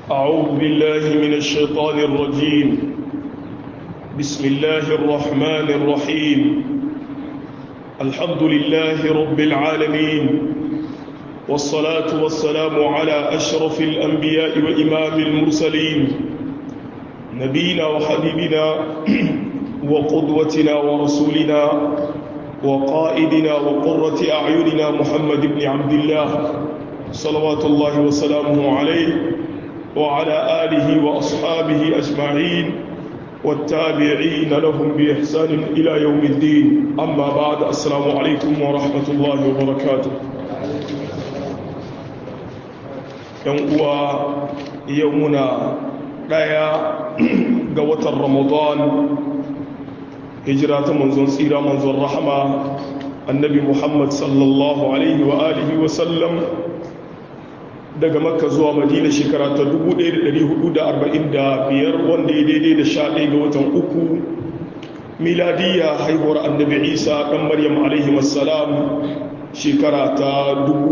أعوذ بالله من الشيطان الرجيم بسم الله الرحمن الرحيم الحمد لله رب العالمين والصلاة والسلام على أشرف الأنبياء وإمام المرسلين نبينا وحبيبنا وقدوتنا ورسولنا وقائدنا وقرة أعيننا محمد بن عبد الله صلوات الله وسلامه عليه وعلى آله وأصحابه أجمعين والتابعين لهم بإحسان إلى يوم الدين أما بعد السلام عليكم ورحمة الله وبركاته ينقوى يومنا دايا قوة رمضان هجرة منزون سيرة منزون رحمة النبي محمد صلى الله عليه وآله وسلم daga makka zuwa madina shekara ta 1445 wanda ya daidai da sha ɗaya ga watan uku miladiyya haihuwar annabi isa ɗan maryam alaihi wassalam shekara ta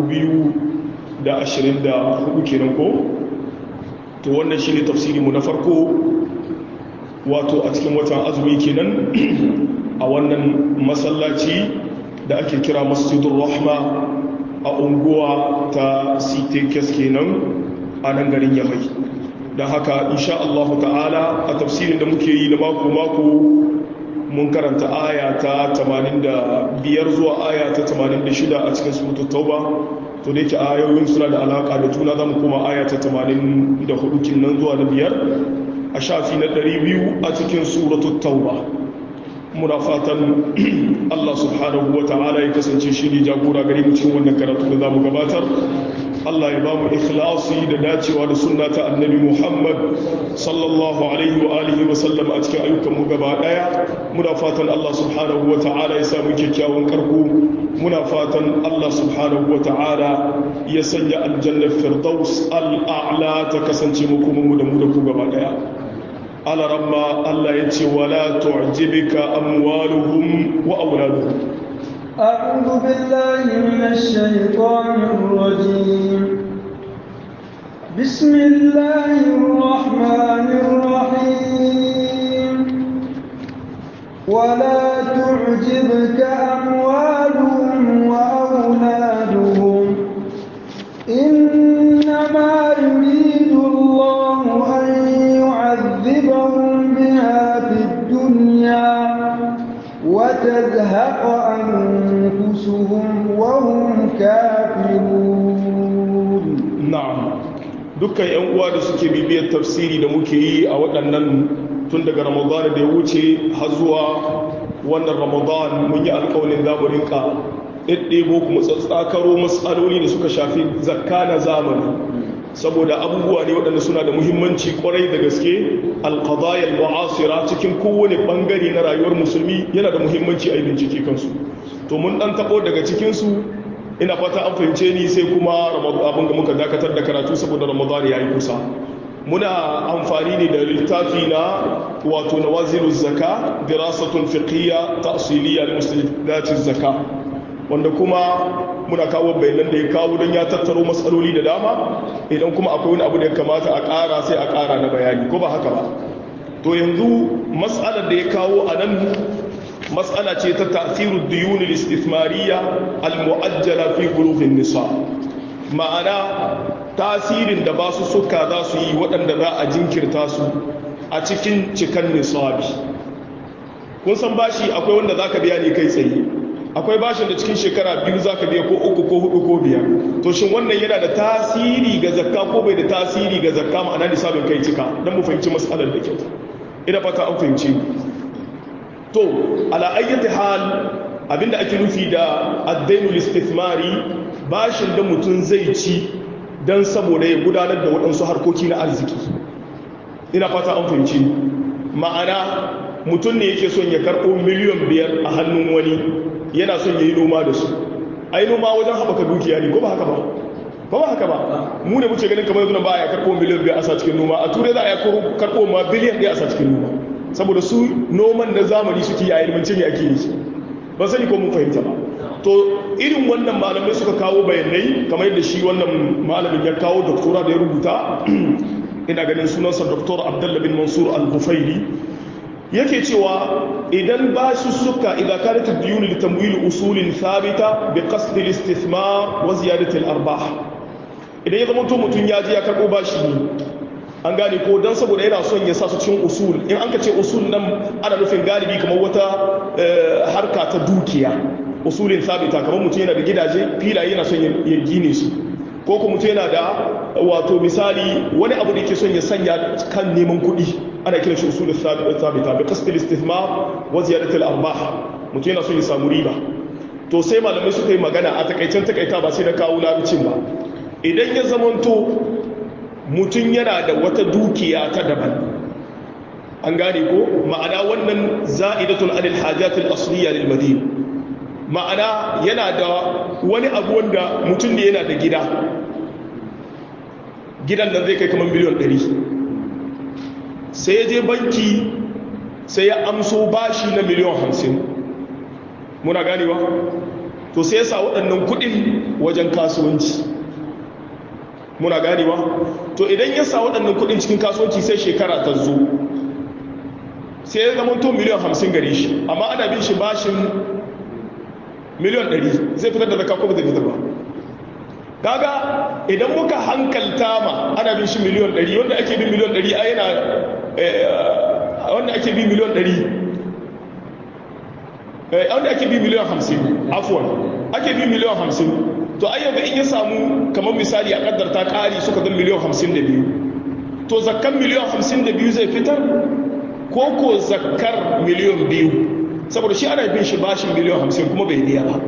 2024 kenan ko to wannan shi ne tafsirinmu na farko wato a cikin watan azumi kenan a wannan masallaci da ake kira masjidun rahma a unguwa ta sitekes kenan a nan garin yamai don haka insha Allah ta'ala a tafsirin da muke yi na mako-mako mun karanta aya ta 85 zuwa aya ta 86 a cikin surutun tauba to da yake ayoyin suna da alaka da juna za mu koma aya ta 84 kinnan zuwa da biyar a shafi na 200 a cikin surutun tauba muna fatan Allah subhanahu wa ta'ala ya kasance shi ne jagora gare mu cikin wannan karatu da zamu gabatar Allah ya bamu ikhlasi da dacewa da sunna ta annabi Muhammad sallallahu alaihi wa alihi wa sallam a cikin ayyukan mu gaba daya muna fatan Allah subhanahu wa ta'ala ya samu kyakkyawan karko muna fatan Allah subhanahu wa ta'ala ya sanya aljanna firdaus al-a'la ta kasance mu kuma mu da mu da ku gaba daya على رما الله يتي ولا تعجبك أموالهم وأولادهم أعوذ بالله من الشيطان الرجيم بسم الله الرحمن الرحيم ولا تعجبك أموالهم وأولادهم إنما يريد الله أن يعذبهم بها في الدنيا وتزهق أنفسهم وهم كافرون نعم dukkan yan uwa da suke bibiyar tafsiri da muke yi a waɗannan tun daga ramadan da ya wuce har zuwa wannan ramadan mun yi alƙawarin za mu rinka ɗaiɗɗebo kuma tsatsakaro matsaloli da suka shafi zakka na zamani saboda abubuwa ne waɗanda suna da muhimmanci kwarai da gaske alƙadayar ma'asira cikin kowane ɓangare na rayuwar musulmi yana da muhimmanci a yi bincike kansu to mun ɗan taɓo daga cikinsu ina fata an fahimce ni sai kuma abin da muka dakatar da karatu saboda ramadan ya yi kusa muna amfani ne da littafi na wato na waziru zaka dirasatun fiqhiyya ta'siliya li muslimatin zaka wanda kuma muna kawo bayanan da ya kawo don ya tattaro matsaloli da dama idan kuma akwai wani abu da ya kamata a ƙara sai a ƙara na bayani ko ba haka ba to yanzu matsalar da ya kawo a nan matsala ce ta tasiru diyunil istithmariya al-mu'ajjala fi qulubin nisa ma'ana tasirin da ba su suka za su yi waɗanda za a jinkirta su a cikin cikan nisabi kun san bashi akwai wanda zaka biya ne kai tsaye akwai bashin da cikin shekara biyu za ka biya ko uku ko hudu ko biyar to shin wannan yana da tasiri ga zakka ko bai da tasiri ga zakka ma'ana nisabin kai cika don mu fahimci matsalar da kyau ina fata an fahimci to ala ayyati hal abinda ake nufi da addainul istithmari bashin da mutum zai ci don saboda ya gudanar da waɗansu harkoki na arziki ina fata an fahimci ma'ana mutum ne yake son ya karɓo miliyan biyar a hannun wani yana son ya yi noma da su a yi noma wajen haɓaka dukiya ne ko ba haka ba ba ba haka ba mu ne muke ganin kamar yanzu ba ya karɓo miliyan biyu a sa cikin noma a turai za a yi karɓo ma biliyan ɗaya a sa cikin noma saboda su noman na zamani suke a ilmance ne ake yi ba sani ko mun fahimta ba to irin wannan malamai suka kawo bayanai kamar yadda shi wannan malamin ya kawo doktora da ya rubuta ina ganin sunansa dr abdullah bin mansur al-bufaili yake cewa idan ba su suka idan kanat ad-diyun li tamwil usulin thabita bi qasd al-istithmar wa ziyadat al-arbah idan ya zama to mutun ya ji ya karbo bashi ne an gane ko dan saboda yana son ya sa su cikin usul in an ka ce usul nan ana nufin galibi kamar wata harka ta dukiya usulin thabita kamar mutum yana da gidaje filaye yana son ya gine su ko kuma mutum yana da wato misali wani abu da yake son ya sanya kan neman kuɗi ana kiran shi usulin thabita bi qasd al-istithmar wa ziyadat al-arbah mutum yana son ya samu riba to sai malamai suka yi magana a takaicen takaita ba sai na kawo larabcin ba idan ya zamanto mutum yana da wata dukiya ta daban an gane ko ma'ana wannan za'idatun anil hajatil asliya lil madina ma'ana yana da wani abu wanda mutum ne yana da gida gidan nan zai kai kamar miliyan 100 sai ya je banki sai ya amso bashi na miliyan 50 muna ganewa to sai ya sa waɗannan kuɗin wajen kasuwanci muna ganewa to idan ya sa waɗannan kuɗin cikin kasuwanci sai shekara ta zo sai ya zama to miliyan 50 gare shi amma ana bin shi bashin miliyan 100 zai fitar da zaka ko ba zai fitar ba kaga idan muka hankalta ma ana bin shi miliyan 100 wanda ake bin miliyan 100 a yana wanda ake bin miliyan 100 wanda ake bin miliyan 50 afwan ake bin miliyan 50 to ai yanzu in ya samu kamar misali a kaddarta kari suka zan miliyan 52 to zakkan miliyan 52 zai fitar ko ko zakkar miliyan 2 saboda shi ana bin shi bashin miliyan 50 kuma bai biya ba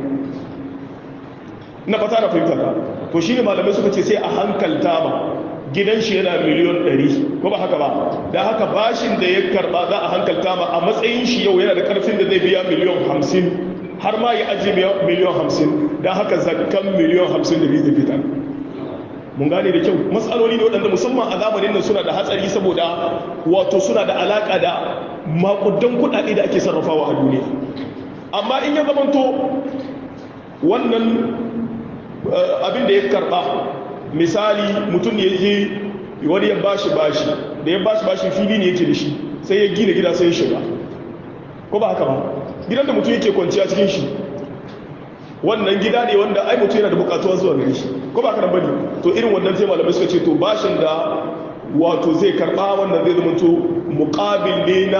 na fata na fahimta ka to shi ne malamai suka ce sai a hankalta ma gidan shi yana miliyan 100 ko ba haka ba da haka bashin da ya karba za a hankalta ma a matsayin shi yau yana da karfin da zai biya miliyan 50 har ma ya ajiye miliyan 50 da haka zakkan miliyan 50 da zai fita mun gane da kyau matsaloli ne waɗanda musamman a zamanin nan suna da hatsari saboda wato suna da alaƙa da makudan kuɗaɗe da ake sarrafawa a duniya amma in ya zamanto wannan abin da ya karɓa misali mutum ne ya je wani ya bashi bashi da ya bashi bashi fili ne yake da shi sai ya gina gida sai ya shiga ko ba haka ba gidan da mutum yake kwanciya cikin shi wannan gida ne wanda ai mutum yana da bukatuwa zuwa gare shi ko ba karan bane to irin wannan sai malamai suka ce to bashin da wato zai karba wannan zai zama to muqabil ne na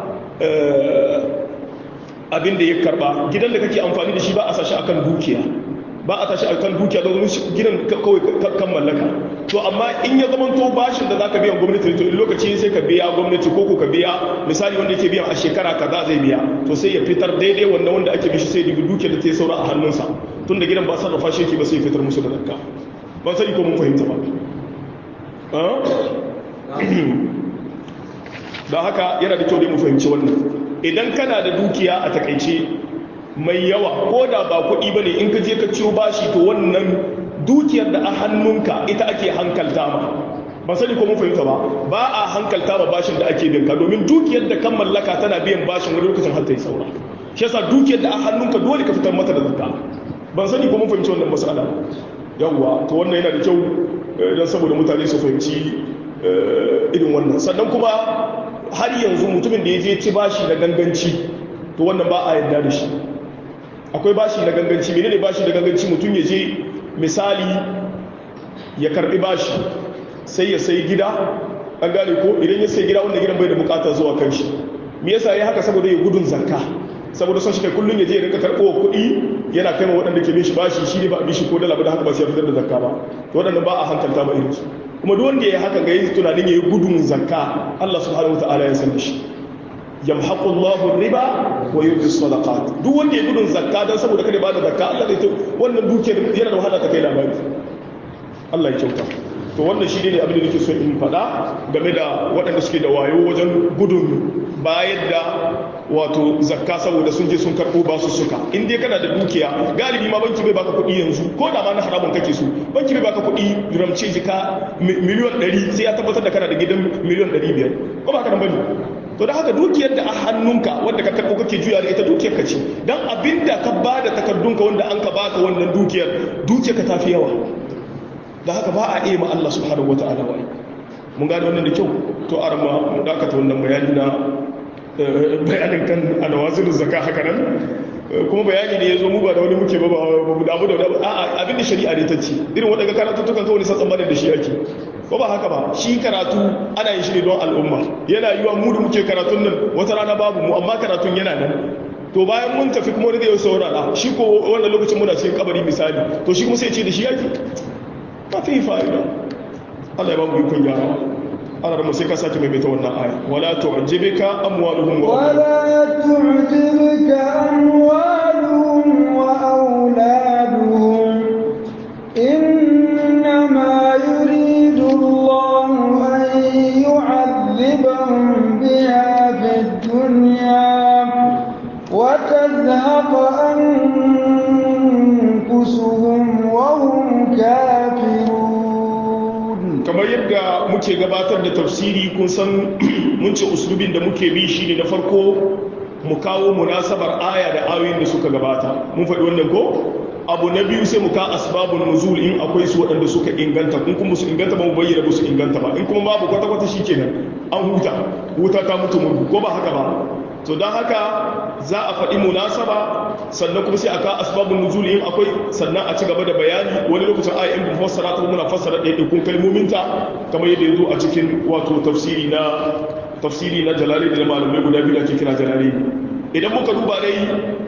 abin da ya karba gidan da kake amfani da shi ba a sashi akan dukiya ba a tashi akan dukiya don gidan kawai kan mallaka to amma in ya zama to bashin da zaka biyan gwamnati to in lokaci sai ka biya gwamnati ko ko ka biya misali wanda yake biyan a shekara kaza zai biya to sai ya fitar daidai wannan wanda ake bishi sai dibi dukiyar da ta yi saura a hannunsa tunda gidan ba sarrafa shi yake ba sai fitar musu da zakka ban sani ko mun fahimta ba da haka yana da kyau dai mu fahimci wannan idan kana da dukiya a takaice mai yawa ko da ba kuɗi ba ne in ka je ka ciyo bashi to wannan dukiyar da a hannunka ita ake hankalta ma ba sani ko mun fahimta ba ba a hankalta ma bashin da ake binka domin dukiyar da kan mallaka tana biyan bashin wani lokacin har ta yi saura shi yasa dukiyar da a hannunka dole ka fitar mata da zakka ban sani ko mun fahimci wannan mas'ala yawwa to wannan yana da kyau don saboda mutane su fahimci irin wannan sannan kuma har yanzu mutumin da ya je ci bashi na ganganci to wannan ba a yarda da shi akwai bashi na ganganci menene bashi na ganganci mutum ya je misali ya karbi bashi sai ya sai gida an gane ko idan ya sai gida wanda gidan bai da bukata zuwa kan shi me yasa ya haka saboda ya gudun zakka saboda son shi kai kullun ya je ya rinka karɓo kuɗi yana kai ma waɗanda ke bin shi bashi shi ne ba a bi shi ko dala ba da haka ba sai ya fitar da zakka ba to waɗannan ba a hankalta ba irin su kuma duk wanda ya yi haka ga yi tunanin ya yi gudun zakka Allah subhanahu wa ta'ala ya san da shi yamhaqu Allahu riba wa yurbi sadaqat duk wanda ya gudun zakka dan saboda kada ba da zakka Allah zai to wannan dukiyar yana da wahala ta kai labari Allah ya kyauta to wannan shi ne abin da nake so in faɗa game da waɗanda suke da wayo wajen gudun bayar da wato zakka saboda sun je sun karɓo ba su suka in dai kana da dukiya galibi ma banki bai baka kuɗi yanzu ko da ma na haramun kake so banki bai baka kuɗi ramce jika miliyan 100 sai ya tabbatar da kana da gidan miliyan 500 ko ba ka nan bane to da haka dukiyar da a hannunka wanda ka karɓo kake juya da ita dukiyar ka ce dan abinda ka bada takardunka wanda an ka baka wannan dukiyar dukiyar ka tafi yawa da haka ba a iya ma Allah subhanahu wata'ala wa mun gane wannan da kyau to arma mu dakata wannan bayani na bayanin kan alawazin zaka haka nan kuma bayani ne ya zo mu ba da wani muke ba ba mu damu da wani a'a abin da shari'a ne ta ce irin waɗanda karatuttukan kawai sa tsammanin da shi ake ko ba haka ba shi karatu ana yin shi ne don al'umma yana yiwa mu da muke karatun nan wata rana babu mu amma karatun yana nan to bayan mun tafi kuma wani zai saurara shi ko wannan lokacin muna cikin kabari misali to shi kuma sai ce da shi yake ba ta yi fa'ida Allah ya ba mu ikon gyara ana da sai ka sake mai ta wannan aya wala tu'jibika amwaluhum wa ولا تعجبك أموالهم وأولادهم إنما يريد الله أن يعذبهم بها في الدنيا وتزهق أنفسهم وهم كافرون kamar yadda muke gabatar da tafsiri kun san mun ce uslubin da muke bi shi ne na farko mu kawo munasabar aya da ayoyin da suka gabata mun faɗi wannan ko abu na biyu sai mu ka asbabun nuzul in akwai su waɗanda suka inganta kun kuma su inganta ba mu bayyana ba su inganta ba in kuma babu kwata kwata shikenan an huta huta ta mutu mun ko ba haka ba to don haka za a faɗi munasaba sannan kuma sai a ka asbabun nuzul in akwai sannan a ci gaba da bayani wani lokacin aya in ba fassara ta muna fassara ɗaiɗaikun kalmominta kamar yadda ya zo a cikin wato tafsiri na tafsiri na jalali da malamai guda biyu da ake kira jalali idan muka duba dai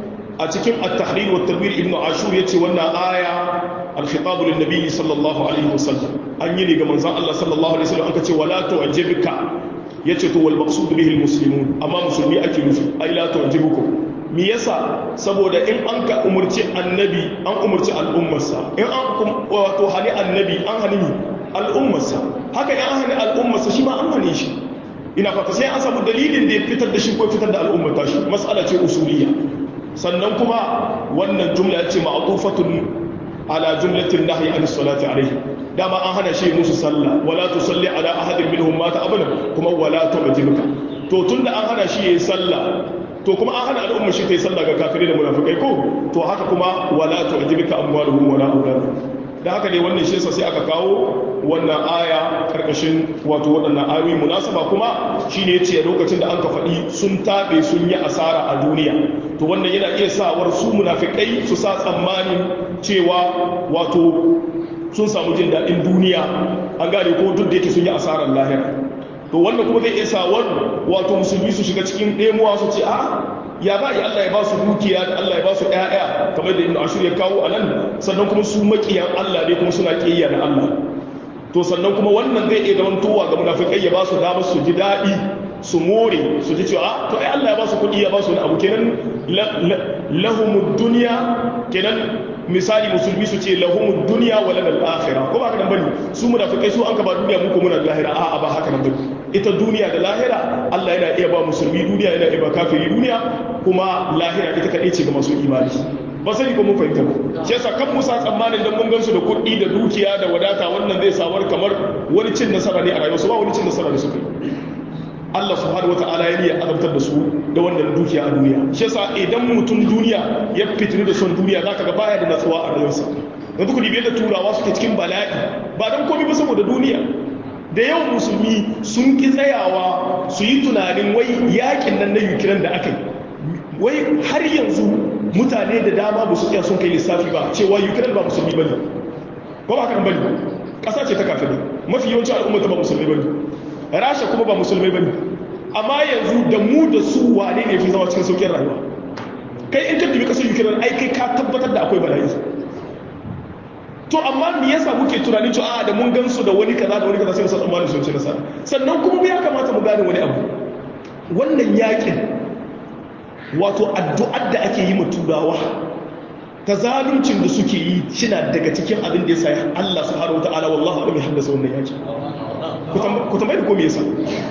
a cikin at-tahrir wa tanwir ibn ashur yace wannan aya al-khitab lin nabiy sallallahu alaihi wasallam an yi ne ga manzon Allah sallallahu alaihi wasallam aka ce wala tu'jibka yace to wal maqsud bihi al-muslimun amma musulmi ake nufi ai la tu'jibukum me yasa saboda in an ka umurci annabi an umurci al'ummarsa in an wato hani annabi an hani al'ummarsa haka in an hani al'ummarsa shi ma an hane shi ina fata sai an samu dalilin da ya fitar da shi ko fitar da al'ummar tashi mas'ala ce usuliyya sannan kuma wannan jumla ce ma'tufatun ala jumlatin nahyi an salati alayhi dama an hana shi musu sallah wala tusalli ala ahadin minhum mata abada kuma wala tu'jibuka to tunda an hana shi yayin sallah to kuma an hana al'ummar shi ta yi sallah ga kafirai da munafikai ko to haka kuma wala tu'jibuka amwaluhum wala auladuhum da haka ne wannan shi sai aka kawo wannan aya karkashin wato waɗannan ayoyi munasaba kuma shine yace lokacin da an ka faɗi sun tabe sun yi asara a duniya to wannan yana iya sawar su munafikai su sa tsammanin cewa wato sun samu jin daɗin duniya an gane ko duk da yake sun yi asarar lahira to wannan kuma zai iya sawar wato musulmi su shiga cikin ɗemuwa su ce a ya ba ya Allah ya ba su dukiya da Allah ya ba su ƴaƴa kamar da Ibn Ashur ya kawo anan sannan kuma su makiyan Allah ne kuma suna kiyaya da Allah to sannan kuma wannan zai iya zaman towa ga munafikai ya ba su damar su ji daɗi su more su ji cewa to ai Allah ya ba su kuɗi ya ba su wani abu kenan lahumud dunya kenan misali musulmi su ce lahumud dunya wa lana al-akhirah ko ba haka nan bane su munafikai su an ka ba duniya mu ko muna da lahira a'a ba haka nan bane ita duniya da lahira Allah yana iya ba musulmi duniya yana iya ba kafiri duniya kuma lahira ita kadai ce ga masu imani ba sani ko mun fahimta ba shi yasa kan musa tsammanin dan mun gansu da kuɗi da dukiya da wadata wannan zai samar kamar wani cin nasara ne a rayuwarsu ba wani cin nasara da suka yi Allah subhanahu wata'ala ya niyya azabtar da su da wannan dukiya a duniya shi yasa idan mutum duniya ya fitini da son duniya zaka ga baya da natsuwa a rayuwarsa yanzu ku dibe da turawa suke cikin bala'i ba dan komai ba saboda duniya da yawan musulmi sun ki tsayawa su yi tunanin wai yakin nan na Ukraine da aka yi wai har yanzu mutane da dama ba su iya sun kai lissafi ba cewa Ukraine ba musulmi bane ba ba kan bane ƙasa ce ta kafirai mafi yawancin al'ummata ba musulmi bane rasha kuma ba musulmai bane amma yanzu da mu da su wane ne fi zama cikin saukin rayuwa kai in ka dubi kasar ukraine ai kai ka tabbatar da akwai bala'i to amma me yasa muke tunanin cewa a da mun gansu da wani kaza da wani kaza sai mu san tsammanin sun ci nasara sannan kuma ya kamata mu gane wani abu wannan yakin wato addu'ar da ake yi ma turawa ta zaluncin da suke yi shina daga cikin abin da ya sa Allah subhanahu wataala wallahi alim ya haddasa wannan yaki ku tambayi ko me yasa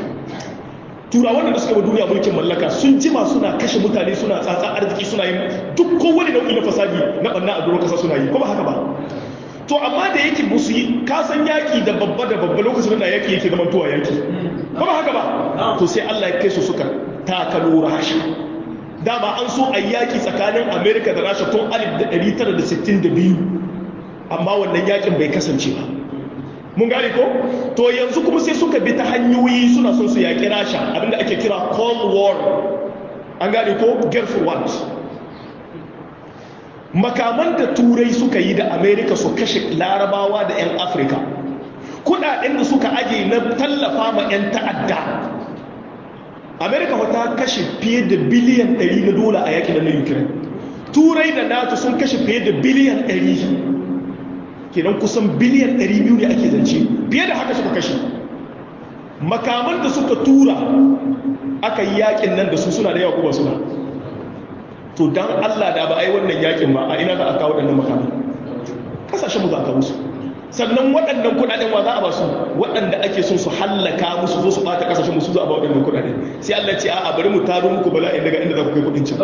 turawan da suka ba duniya mulkin mallaka sun jima suna kashe mutane suna tsatsa arziki suna yin duk kowane nau'i na fasadi na banna a doron kasa suna yi ko ba haka ba to amma da yake musu yi kasan yaki da babba da babba lokacin da yaki yake zaman tuwa yaki ko ba haka ba to sai Allah ya kai su suka takalo rasha dama an so a yaki tsakanin america da rasha tun 1962 amma wannan yakin bai kasance ba mun gane ko to yanzu kuma sai suka bi ta hanyoyi suna son su yaƙi rasha abinda ake kira cold war an gane ko gulf war makaman da turai suka yi da america su kashe larabawa da 'yan afirka kudaden da suka aje na tallafa ma 'yan ta'adda america wata kashe fiye da biliyan 100 na dola a yakin na ukraine turai da nato sun kashe fiye da biliyan 100 kenan kusan biliyan 200 ne ake zance fiye da haka suka kashe makaman da suka tura aka yi yakin nan da su suna da yawa kuma suna to dan Allah da ba a yi wannan yakin ba a ina za a kawo waɗannan makamai kasashen mu za a kawo su sannan waɗannan kuɗaɗen wa za a ba su waɗanda ake son su hallaka musu zo su ɓata kasashen musu za a ba waɗannan kuɗaɗen sai Allah ce a bari mu taro muku bala'in daga inda za ku kai kuɗin can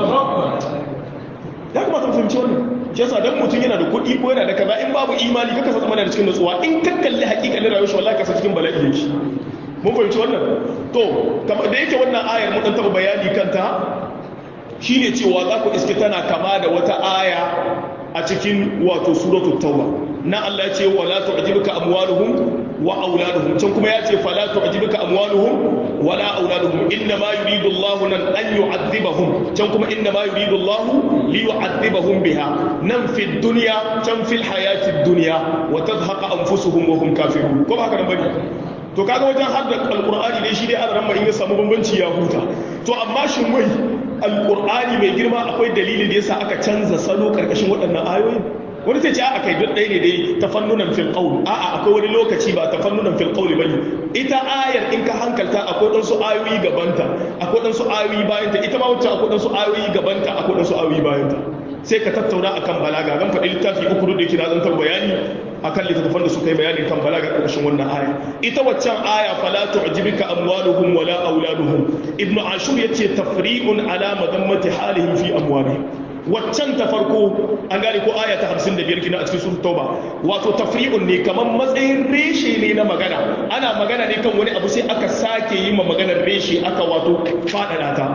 ya kamata mu fahimci wannan shi yasa dan mutum yana da kuɗi ko yana da kaza in babu imani kaka sa zama da cikin nutsuwa in ka kalli hakikalin rayuwar shi wallahi ka sa cikin bala'i yake mun fahimci wannan to kamar da yake wannan ayar mun dan taba bayani kanta shine cewa za ku iske tana kama da wata aya a cikin wato suratu tauba na Allah ya ce wala tu'jibuka amwaluhum wa auladuhum can kuma ya ce fala tu'jibuka amwaluhum wala auladuhum inna ma yuridu Allah an yu'adhibahum can kuma inna ma yuridu Allah li yu'adhibahum biha nan fi dunya can fil hayati dunya wa tadhhaqa anfusuhum wa hum kafirun ko ba haka nan bane to kaga wajen hadda alqur'ani dai shi dai an ramma in ya samu bambanci ya huta to amma shin wai alqur'ani mai girma akwai dalilin da yasa aka canza salo karkashin waɗannan ayoyin wani sai ce a kai duk ɗaya ne dai tafannunan fil qawl a'a akwai wani lokaci ba tafannunan fil qawl bane ita ayar in ka hankalta akwai dan su ayoyi gabanta akwai dan su ayoyi bayanta ita ma wacce akwai dan su ayoyi gabanta akwai dan su ayoyi bayanta sai ka tattauna akan balaga zan faɗi littafi uku da yake na zan tar bayani akan littattafan da suka yi bayani kan balaga ƙarshen wannan aya ita waccan aya fala tu'jibika amwaluhum wala auladuhum ibnu ashur yace tafri'un ala madammati halihim fi amwalihim waccan ta farko an gane ko aya ta 55 kina a cikin suratul tauba wato tafri'un ne kaman matsayin reshe ne na magana ana magana ne kan wani abu sai aka sake yi ma maganar reshe aka wato fadada ta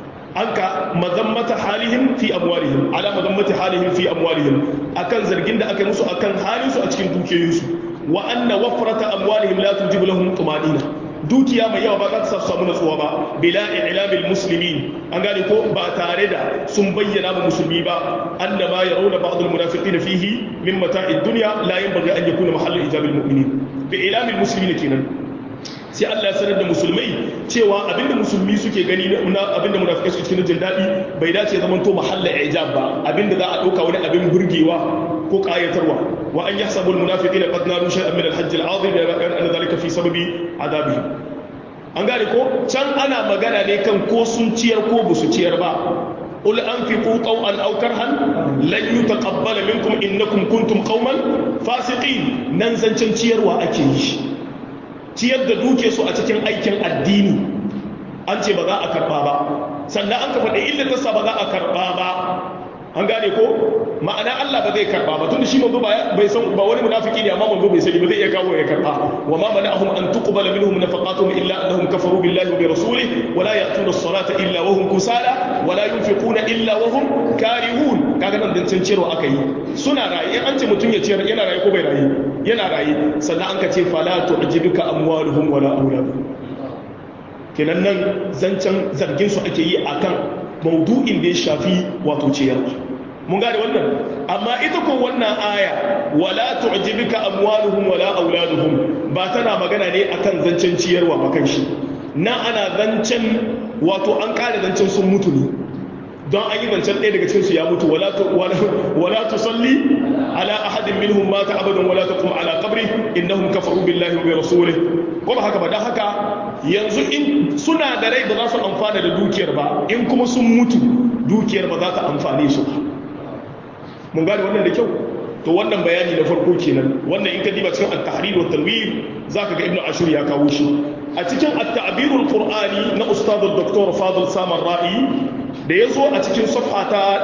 anka mazammata halihim fi amwalihim ala mazammati halihim fi amwalihim akan zargin da aka yi musu akan halin su a cikin dukiyoyinsu wa anna wafrata amwalihim la tujibu lahum tumanina dukiya mai yawa ba za ta samu natsuwa ba bila i'lamil muslimin an gane ko ba tare da sun bayyana ba musulmi ba annama yarawna ba'd al munafiqin fihi min mata'id dunya la yanbaghi an yakuna mahallu ijabil mu'minin bi i'lamil muslimin kenan sai Allah ya sanar da musulmai cewa abinda musulmi suke gani na abinda munafikai suke cikin jin daɗi bai dace zaman to mahalla ijab ba abinda za a ɗauka wani abin burgewa ko ƙayatarwa wa an yahsabu almunafiqina qad naru shay'an min alhajj al'azim ya ga anna dhalika fi sababi adabi an gane ko can ana magana ne kan ko sun ciyar ko ba su ciyar ba قل أنفقوا طوعا أو كرها لن يتقبل منكم إنكم كنتم قوما فاسقين ننزل تنشير وأكيش ciyar da duke su a cikin aikin addini an ce ba za a karba ba sannan an ka faɗi illa tasa ba za a karba ba an gane ko ma'ana Allah ba zai karba ba tunda shi manzo ba bai san ba wani munafiki ne amma manzo bai sani ba zai iya kawo ya karba wa ma mana'ahum an tuqbala minhum nafaqatuhum illa annahum kafaru billahi wa bi rasulihi wa la ya'tuna as-salata illa wa hum kusala wa la yunfiquna illa wa hum karihun kaga nan dan can ciyarwa aka yi suna raye an ce mutum ya ciyar yana raye ko bai raye yana raye sannan an ka ce fala tu'jibuka amwaluhum wala auladuhum kenan nan zancen zargin su ake yi akan maudu'in da ya shafi wato ciyarwa mun gane wannan amma ita ko wannan aya wala tu'jibika amwaluhum wala auladuhum ba tana magana ne akan zancen ciyarwa ba kan shi na ana zancen wato an kare zancen sun mutu ne don an yi zancen ɗaya daga cikinsu ya mutu wala tusalli ala ahadin minhum mata abadan wala taqum ala qabri innahum kafaru billahi wa bi rasulih ko ba haka ba dan haka yanzu in suna da rai ba za su amfana da dukiyar ba in kuma sun mutu dukiyar ba za ta amfane su ba mun gane wannan da kyau to wannan bayani na farko kenan wannan in ka diba cikin at-tahrir wa tanwir zaka ga ibnu ashur ya kawo shi a cikin at-ta'bir al-qur'ani na ustad dr fadil samar ra'i da yazo a cikin safha ta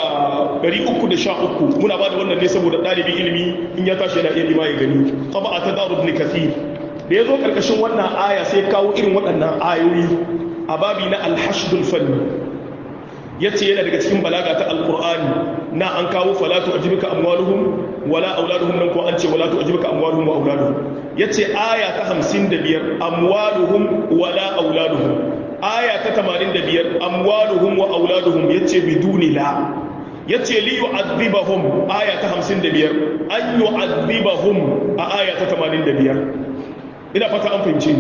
313 muna ba da wannan ne saboda dalibin ilimi in ya tashi yana iya lima ya gani taba ta darud ibn kathir da yazo karkashin wannan aya sai kawo irin waɗannan ayoyi a babi na al-hashdul fanni yace yana daga cikin balaga ta al-qur'ani na an kawo fala tu'jibuka amwaluhum wala auladuhum nan ko an ce wala tu'jibuka amwaluhum wa auladuhum yace aya ta 55 amwaluhum wala auladuhum aya ta 85 amwaluhum wa auladuhum yace biduni la yace li yu'adhibahum aya ta 55 an yu'adhibahum a aya ta 85 ina fata an fahimci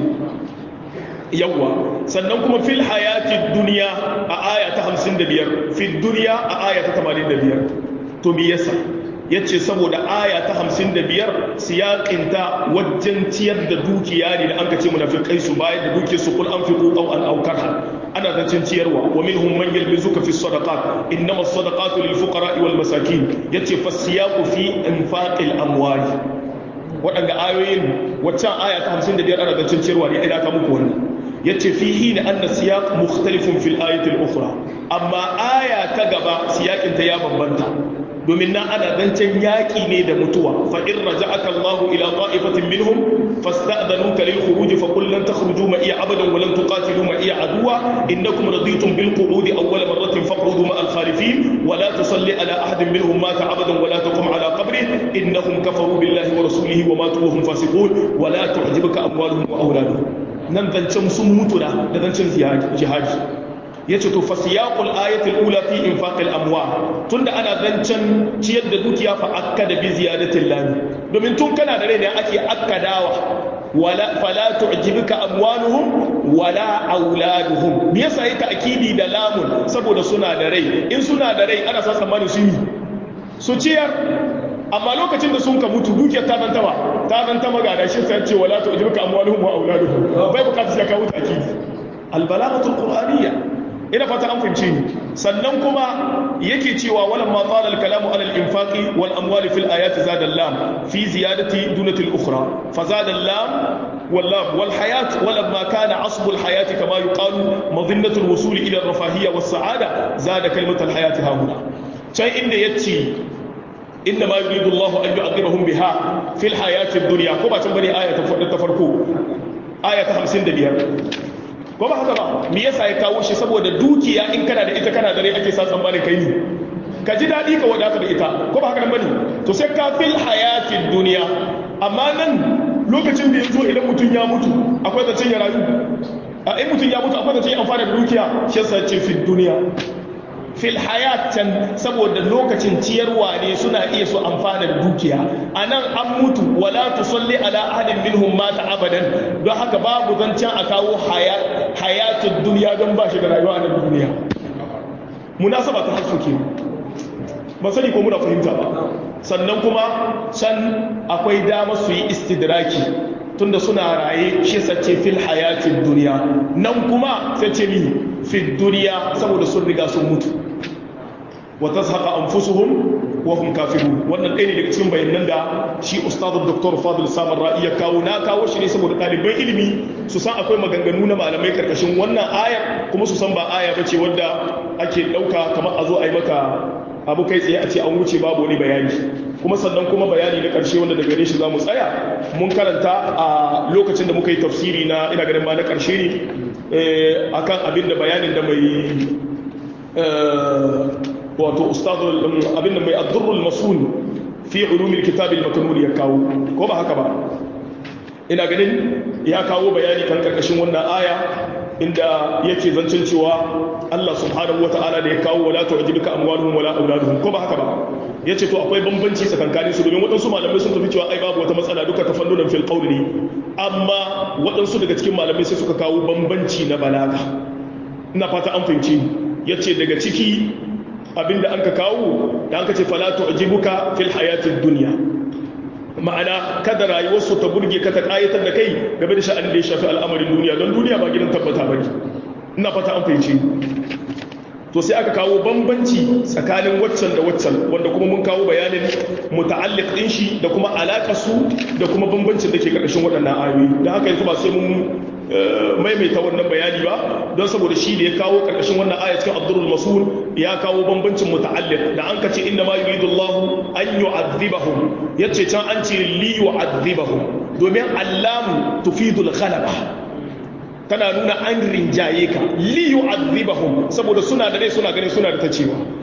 yawwa sannan kuma fil hayati dunya a aya ta 55 fil dunya a aya ta 85 to me yasa yace saboda aya ta 55 siyaƙinta wajen ciyar da dukiya ne da an ka ce munafiqai su bayar da dukiyar su kul anfiqu aw an aukar ana zancen ciyarwa wa minhum man yalmizuka fi sadaqat innama as-sadaqatu lil fuqara wal masakin yace fasiyaqu fi infaqil amwali waɗanda ayoyin waccan aya ta 55 ana zancen ciyarwa ne idan ka muku wannan yace fihi na anna siyaq mukhtalifun fil ayati al-ukhra amma aya ta gaba siyakin ta ya bambanta domin nan ana zancen yaƙi ne da mutuwa fa in raja'aka Allah ila qa'ifatin minhum fasta'dhanuka lil khuruj fa qul lan takhruju ma iya abadan wa lan tuqatilu ma iya aduwa innakum raditum bil qu'udi awwal marratin faq'udu ma al khalifin wa la tusalli ala ahadin minhum mata abadan wa la taqum ala qabrihi innahum kafaru billahi wa rasulihi wa matu wa hum fasiqun wa la tu'jibuka amwaluhum wa auladuhum nan zancen sun mutu da da zancen jihadi ya ce to fasiyaqul ayatul ula fi infaqil amwal tunda ana zancen ciyar da dukiya fa akkada bi ziyadatil lam domin tun kana da rai ne ake akkadawa wala fala tu'jibuka amwaluhum wala auladuhum me yasa yake akidi da lamun saboda suna da rai in suna da rai ana sa tsammanin su yi su ciyar amma lokacin da sun ka mutu dukiyar ta zanta ba ta zanta magana shi sai ce wala tu'jibuka amwaluhum wa auladuhum bai bukatar sai ka wuta akidi albalaghatul qur'aniyya ina fata an fahimce ni sannan kuma yake cewa walan ma qala al kalamu ala al infaqi wal amwali fil ayati zada al lam fi ziyadati dunati al ukhra fa zada al lam wal lam wal hayat wala ma kana asbu al hayat kama yuqalu madhinnatu al wusul ila al rafahiyya was sa'ada zada kalimatu al hayat hahuna can inda yace inna ma yuridu Allah an yu'adhibahum biha fil hayati ad dunya ko ba can bane aya ta farko aya ta 55 ko ba haka ba me yasa ya kawo shi saboda dukiya in kana da ita kana da rai ake sa tsammanin kai ne ka ji daɗi ka wadata da ita ko ba haka nan bane to sai ka fil hayatin duniya amma nan lokacin da yanzu idan mutum ya mutu akwai zancen ya rayu a in mutum ya mutu akwai zancen ya amfana da dukiya shi yasa ce fil duniya fil hayatan saboda lokacin ciyarwa ne suna iya su amfana da dukiya a nan an mutu wala tusalli ala ahadin minhum mata abadan don haka babu zancen a kawo hayatun duniya don ba shi da rayuwa a duniya munasaba ta harfu ke ba sani ko muna fahimta ba sannan kuma can akwai dama su yi istidraki tunda suna raye shi sace fil hayatin duniya nan kuma sai ce mi fil duniya saboda sun riga sun mutu wa tazhaqa anfusuhum wa hum kafirun wannan ɗaya ne daga cikin bayanan da shi ustadu dr fadil samar ra'i ya kawo na kawo shi ne saboda ɗaliban ilimi su san akwai maganganu na malamai karkashin wannan ayar kuma su san ba aya bace wadda ake ɗauka kamar a zo a yi maka abu kai tsaye a ce an wuce babu wani bayani kuma sannan kuma bayani na ƙarshe wanda daga gare shi za mu tsaya mun karanta a lokacin da muka yi tafsiri na ina ganin ma na ƙarshe ne akan abin da bayanin da mai wato ustazul abin da mai addurrul masul fi ulumil kitabil makanun ya kawo ko ba haka ba ina ganin ya kawo bayani kan karkashin wannan aya inda yake zancen cewa Allah subhanahu wata'ala da ya kawo wala tu'jibuka amwaluhum wala auladuhum ko ba haka ba yace to akwai bambanci tsakanin su domin waɗansu malamai sun tafi cewa ai babu wata matsala duka tafannunan fil qawli amma waɗansu daga cikin malamai sai suka kawo bambanci na balaga ina fata an fahimci yace daga ciki abinda an ka kawo da an ka ce fala tu'jibuka fil hayatid dunya ma'ana kada rayuwarsu ta burge ka ta kayatar da kai game da sha'anin da ya shafi al'amarin duniya don duniya ba gidan tabbata bane ina fata an fahimci to sai aka kawo bambanci tsakanin waccan da waccan wanda kuma mun kawo bayanin muta'alliq din shi da kuma alaƙar su da kuma bambancin da ke ƙarƙashin waɗannan ayoyi da haka yanzu ba sai mun maimaita wannan bayani ba don saboda shi da ya kawo ƙarƙashin wannan aya cikin abdurul masul ya kawo bambancin muta'alliq da an kace inna ma yuridu Allah an yu'adhibahum yace can an ce li yu'adhibahum domin allamu tufidul ghalaba tana nuna an rinjaye ka li yu'adhibahum saboda suna da rai suna ganin suna da ta cewa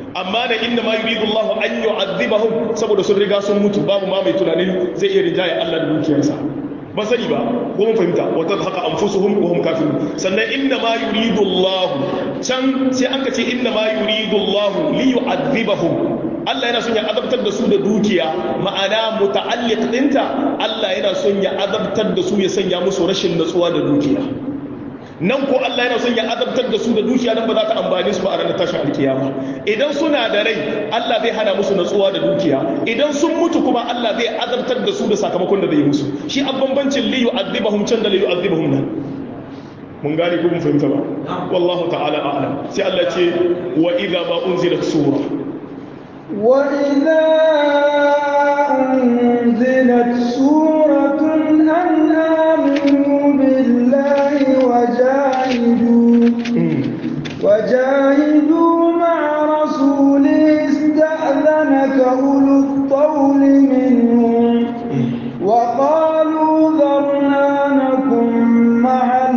amma da inna ma yuridu Allah an yu'adhibahum saboda sun riga sun mutu babu ma mai tunanin zai iya rinjaye Allah da dukiyarsa ba sani ba ko mun fahimta wa tadhaqa anfusuhum wa hum kafirun sannan inna ma yuridu Allah can sai an ka ce inna ma yuridu Allah li yu'adhibahum Allah yana son ya azabtar da su da dukiya ma'ana muta'alliq dinta Allah yana son ya azabtar da su ya sanya musu rashin natsuwa da dukiya nan ko Allah yana son ya azabtar da su da dukiya nan ba za ta amfani su ba a ranar tashin alkiyama idan suna da rai Allah zai hana musu natsuwa da dukiya idan sun mutu kuma Allah zai azabtar da su da sakamakon da zai musu shi a bambancin li yu'adhibahum can da li yu'adhibahum nan mun gane ko mun fahimta ba wallahu ta'ala a'lam sai Allah ce wa idza ma unzilat sura wa idza unzilat suratun an aminu billahi وجاهدوا وجاهدوا مع رسوله استأذنك أولو الطول منهم وقالوا ذرنا نكن مع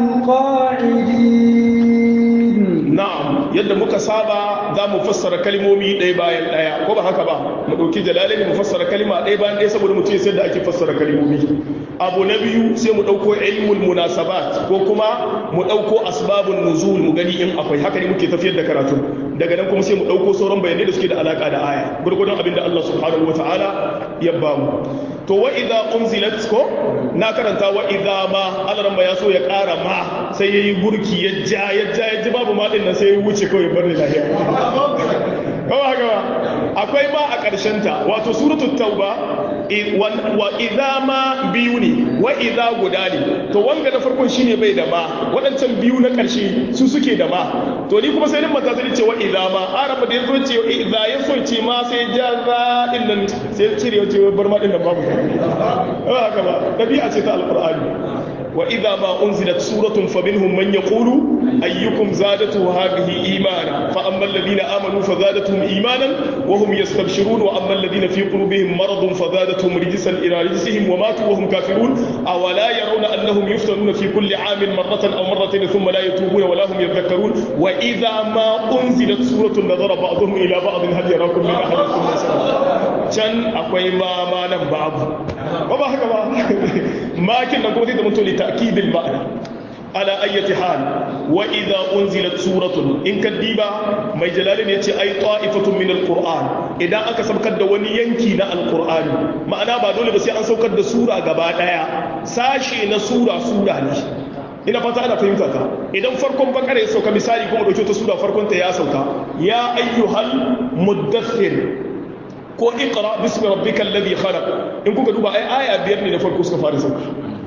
القاعدين نعم yadda muka saba za mu fassara kalmomi ɗaya bayan ɗaya ko ba haka ba mu ɗauki jalalai mu fassara kalma ɗaya bayan ɗaya saboda mutum sai da ake fassara kalmomi abu na biyu sai mu ɗauko ilmul munasabat ko kuma mu ɗauko asbabun nuzul mu gani in akwai haka ne muke tafiyar da karatu daga nan kuma sai mu ɗauko sauran bayanai da suke da alaka da aya gurgurdan abin da Allah subhanahu wataala ya ba mu to wa idza unzilat ko na karanta wa idza ma Allah ya so ya ƙara ma sai yayi burki ya ja ya ja ya ji babu ma din nan sai ya wuce kawai bar ni lafiya kawai haka ba akwai ma a ƙarshen ta wato suratul tauba wa idza ma biyu ne wa idza guda ne to wanga na farkon shine bai da ma waɗancan biyu na ƙarshe su suke da ma to ni kuma sai nan mata sai ce wa idza ma araba da yazo ce idza ya so ce ma sai jarra din nan sai cire wace bar ma din nan babu haka ba dabi'a ce ta alqur'ani وإذا ما أنزلت سورة فمنهم من يقول أيكم زادته هذه إيمانا فأما الذين آمنوا فزادتهم إيمانا وهم يستبشرون وأما الذين في قلوبهم مرض فزادتهم رجسا إلى رجسهم وماتوا وهم كافرون أولا يرون أنهم يفتنون في كل عام مرة أو مرتين ثم لا يتوبون ولا هم يذكرون وإذا ما أنزلت سورة نظر بعضهم إلى بعض هل يراكم من أحد can akwai ma ma nan babu ba ba haka ba makin nan kuma zai zama to ta'kidil ma'ana ala ayyati hal wa idza unzilat suratun in kaddiba mai jalalin yace ai ta'ifatun min alquran idan aka saukar da wani yanki na alqur'ani ma'ana ba dole ba sai an saukar da sura gaba daya sashe na sura sura ne ina fata ana fahimta ta idan farkon bakara ya sauka misali kuma dauke ta sura farkon ta ya sauka ya ayyuhal muddathir ko iqra bismi rabbikal ladhi khalaq in kuka duba ai aya biyar ne da farko suka fara sauka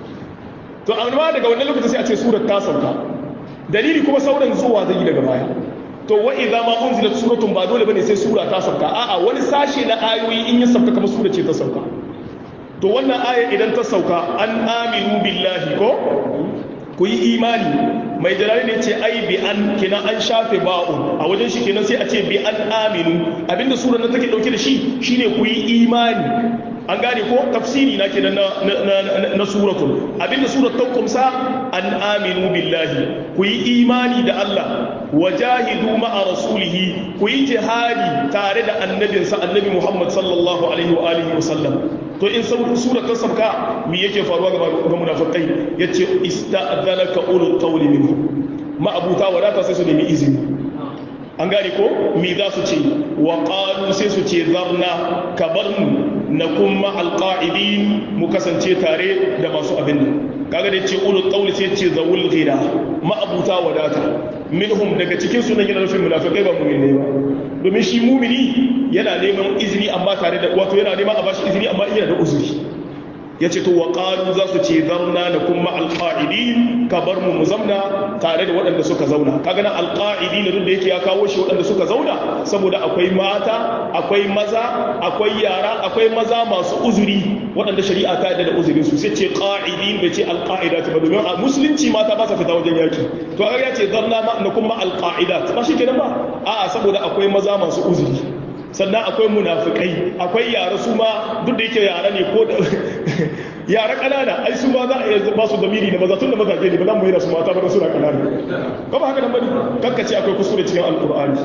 to amma daga wannan lokacin sai a ce surar ta sauka dalili kuma sauran zuwa zai daga baya to wa idza ma unzilat suratun ba dole bane sai sura ta sauka a'a wani sashe na ayoyi in ya sauka kamar sura ce ta sauka to wannan aya idan ta sauka an aminu billahi ko ku yi imani mai jalali ne ce ai bi an kenan an shafe ba'un a wajen shi kenan sai a ce bi an aminu abinda sura nan take dauke da shi shine ku yi imani an gane ko tafsiri na kenan na na na suratul abinda surat ta kumsa an aminu billahi ku yi imani da Allah wajahidu ma'a rasulihi ku yi jihadi tare da annabinsa annabi Muhammad sallallahu alaihi wa alihi wa sallam to in sura ta sabka me yake faruwa ga munafikai yace ista'dhanaka ulul qawli minhum ma'abuta wadata sai su nemi izini an gane ko me za su ce wa qalu sai su ce zarna kabarnu nakum ma'al qa'idin mu kasance tare da masu abin nan kaga da ce ulul qawli sai ce zawul ghina ma'abuta wadata minhum daga cikin su nan yana nufin munafikai ba mu'mini ba domin shi mu'mini yana neman izini amma tare da wato yana neman a bashi izini amma yana da uzuri ya ce to wa ƙaru za su ce zarna na kuma alƙa'idi ka bar mu zamna tare da waɗanda suka zauna kaga na alƙa'idi na da yake ya kawo shi waɗanda suka zauna saboda akwai mata akwai maza akwai yara akwai maza masu uzuri waɗanda shari'a ta yadda da uzurin su sai ce ƙa'idi bai ce alƙa'ida ta ba domin a musulunci mata ba sa fita wajen yaki to a ya ce zarna na kuma alƙa'ida ba shi kenan ba a'a saboda akwai maza masu uzuri sannan akwai munafikai akwai yara su ma duk da yake yara ne ko da yara kanana ai su ma za a iya ba su damiri da maza tun da mazaje ne ba za mu yi da su mata ba suna kanana ba ba haka nan bane kakkace akwai kuskure cikin alkur'ani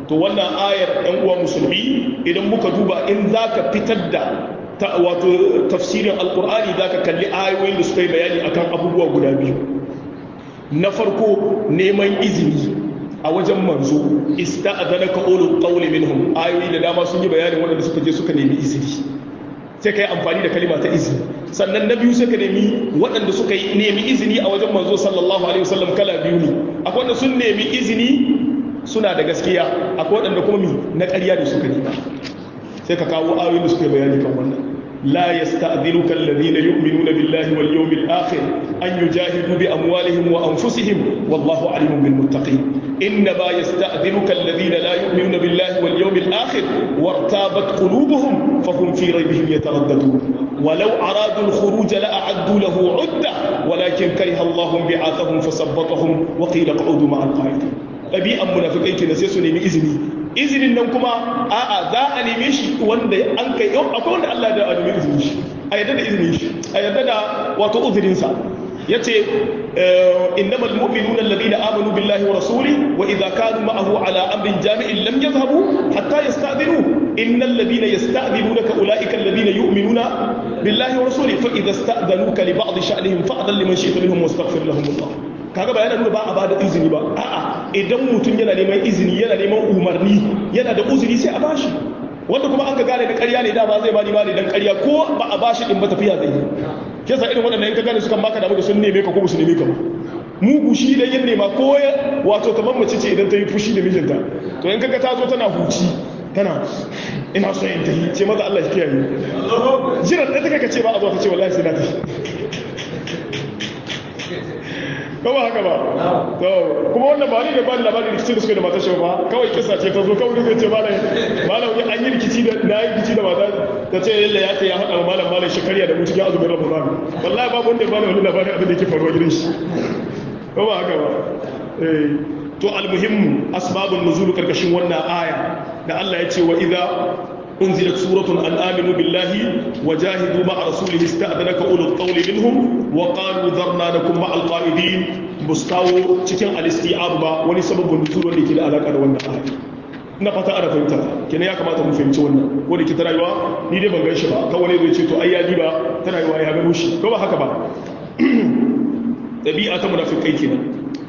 to wannan ayar ɗan uwa musulmi idan muka duba in zaka fitar da wato tafsirin alkur'ani zaka kalli ayoyin da suka yi bayani akan abubuwa guda biyu na farko neman izini a wajen manzo ista'adhanaka ulul qawli minhum ayoyi da dama sun yi bayanin waɗanda suka je suka nemi izini sai ka yi amfani da kalima ta izini sannan na biyu sai ka nemi waɗanda suka yi nemi izini a wajen manzo sallallahu alaihi wasallam kala biyu ne akwai wanda sun nemi izini suna da gaskiya akwai waɗanda kuma mi na ƙarya da suka nema sai ka kawo ayoyin da suka yi bayani kan wannan لا يستأذنك الذين يؤمنون بالله واليوم الآخر أن يجاهدوا بأموالهم وأنفسهم والله عليم بالمتقين إنما يستأذنك الذين لا يؤمنون بالله واليوم الآخر وارتابت قلوبهم فهم في ريبهم يترددون ولو أرادوا الخروج لأعدوا له عدة ولكن كره الله بعاثهم فثبطهم وقيل اقعدوا مع القاعدين ɗabi'an munafikai ke sai su nemi izini izinin nan kuma a'a za a neme shi wanda an kai yau akwai wanda Allah da a nemi izinin shi a yadda da izinin shi a yadda da wato uzurinsa ya ce innamal mu'minuna alladhina amanu billahi wa rasuli wa idza kanu ma'ahu ala amrin jami'in lam yadhhabu hatta yasta'dinu innal ladhina yasta'dinunaka ulaika alladhina yu'minuna billahi wa rasuli fa idza sta'danuka li ba'd sha'nihim fa'dhan liman shi'ta minhum wastaghfir lahum Allah kaga ba yana nuna ba a bada izini ba a'a idan mutum yana neman izini yana neman umarni yana da uzuri sai a bashi wanda kuma an ka gane da ƙarya ne dama zai bani bani dan ƙarya ko ba a bashi din ba tafiya zai yi ke sa irin waɗannan in ka gane su kan baka damu da sun neme ka ko su neme ka ba mugu shi idan yin nema ko wato kamar mace ce idan ta yi fushi da mijinta to in kaga ta zo tana huci tana ina so in tafi ce maza Allah shi kiyaye jiran da take ka ce ba a zo ta ce wallahi sai na tafi ba ba haka ba to kuma wannan ba ni da ba ni labarin rikici da suka da matar ba kawai kisa ce ta zo kawai zai ce malam malam an yi rikici da na yi rikici da mata ta ce yalla ya ta ya haɗa malam malam shekariya da mu cikin azumin ramadan wallahi babu wanda ya bani wani labarin abin da yake faruwa gidan shi ba ba haka ba eh to almuhimmu asbabun nuzul karkashin wannan aya da Allah ya ce wa idza أنزلت سورة أن آمنوا بالله وجاهدوا مع رسوله استأذنك أولو الطول منهم وقالوا ذرنا لكم مع القائدين بستاو تكن الاستيعاب با ولي سبب النزول ولي كده علاقة وانا آية na fata ana fahimta kenan ya kamata mu fahimci wannan wanda ke ta rayuwa ni dai ban gan shi ba kawai zai ce to ai ya ba ta rayuwa ya gano shi ko ba haka ba ɗabi'a ta munafikai kenan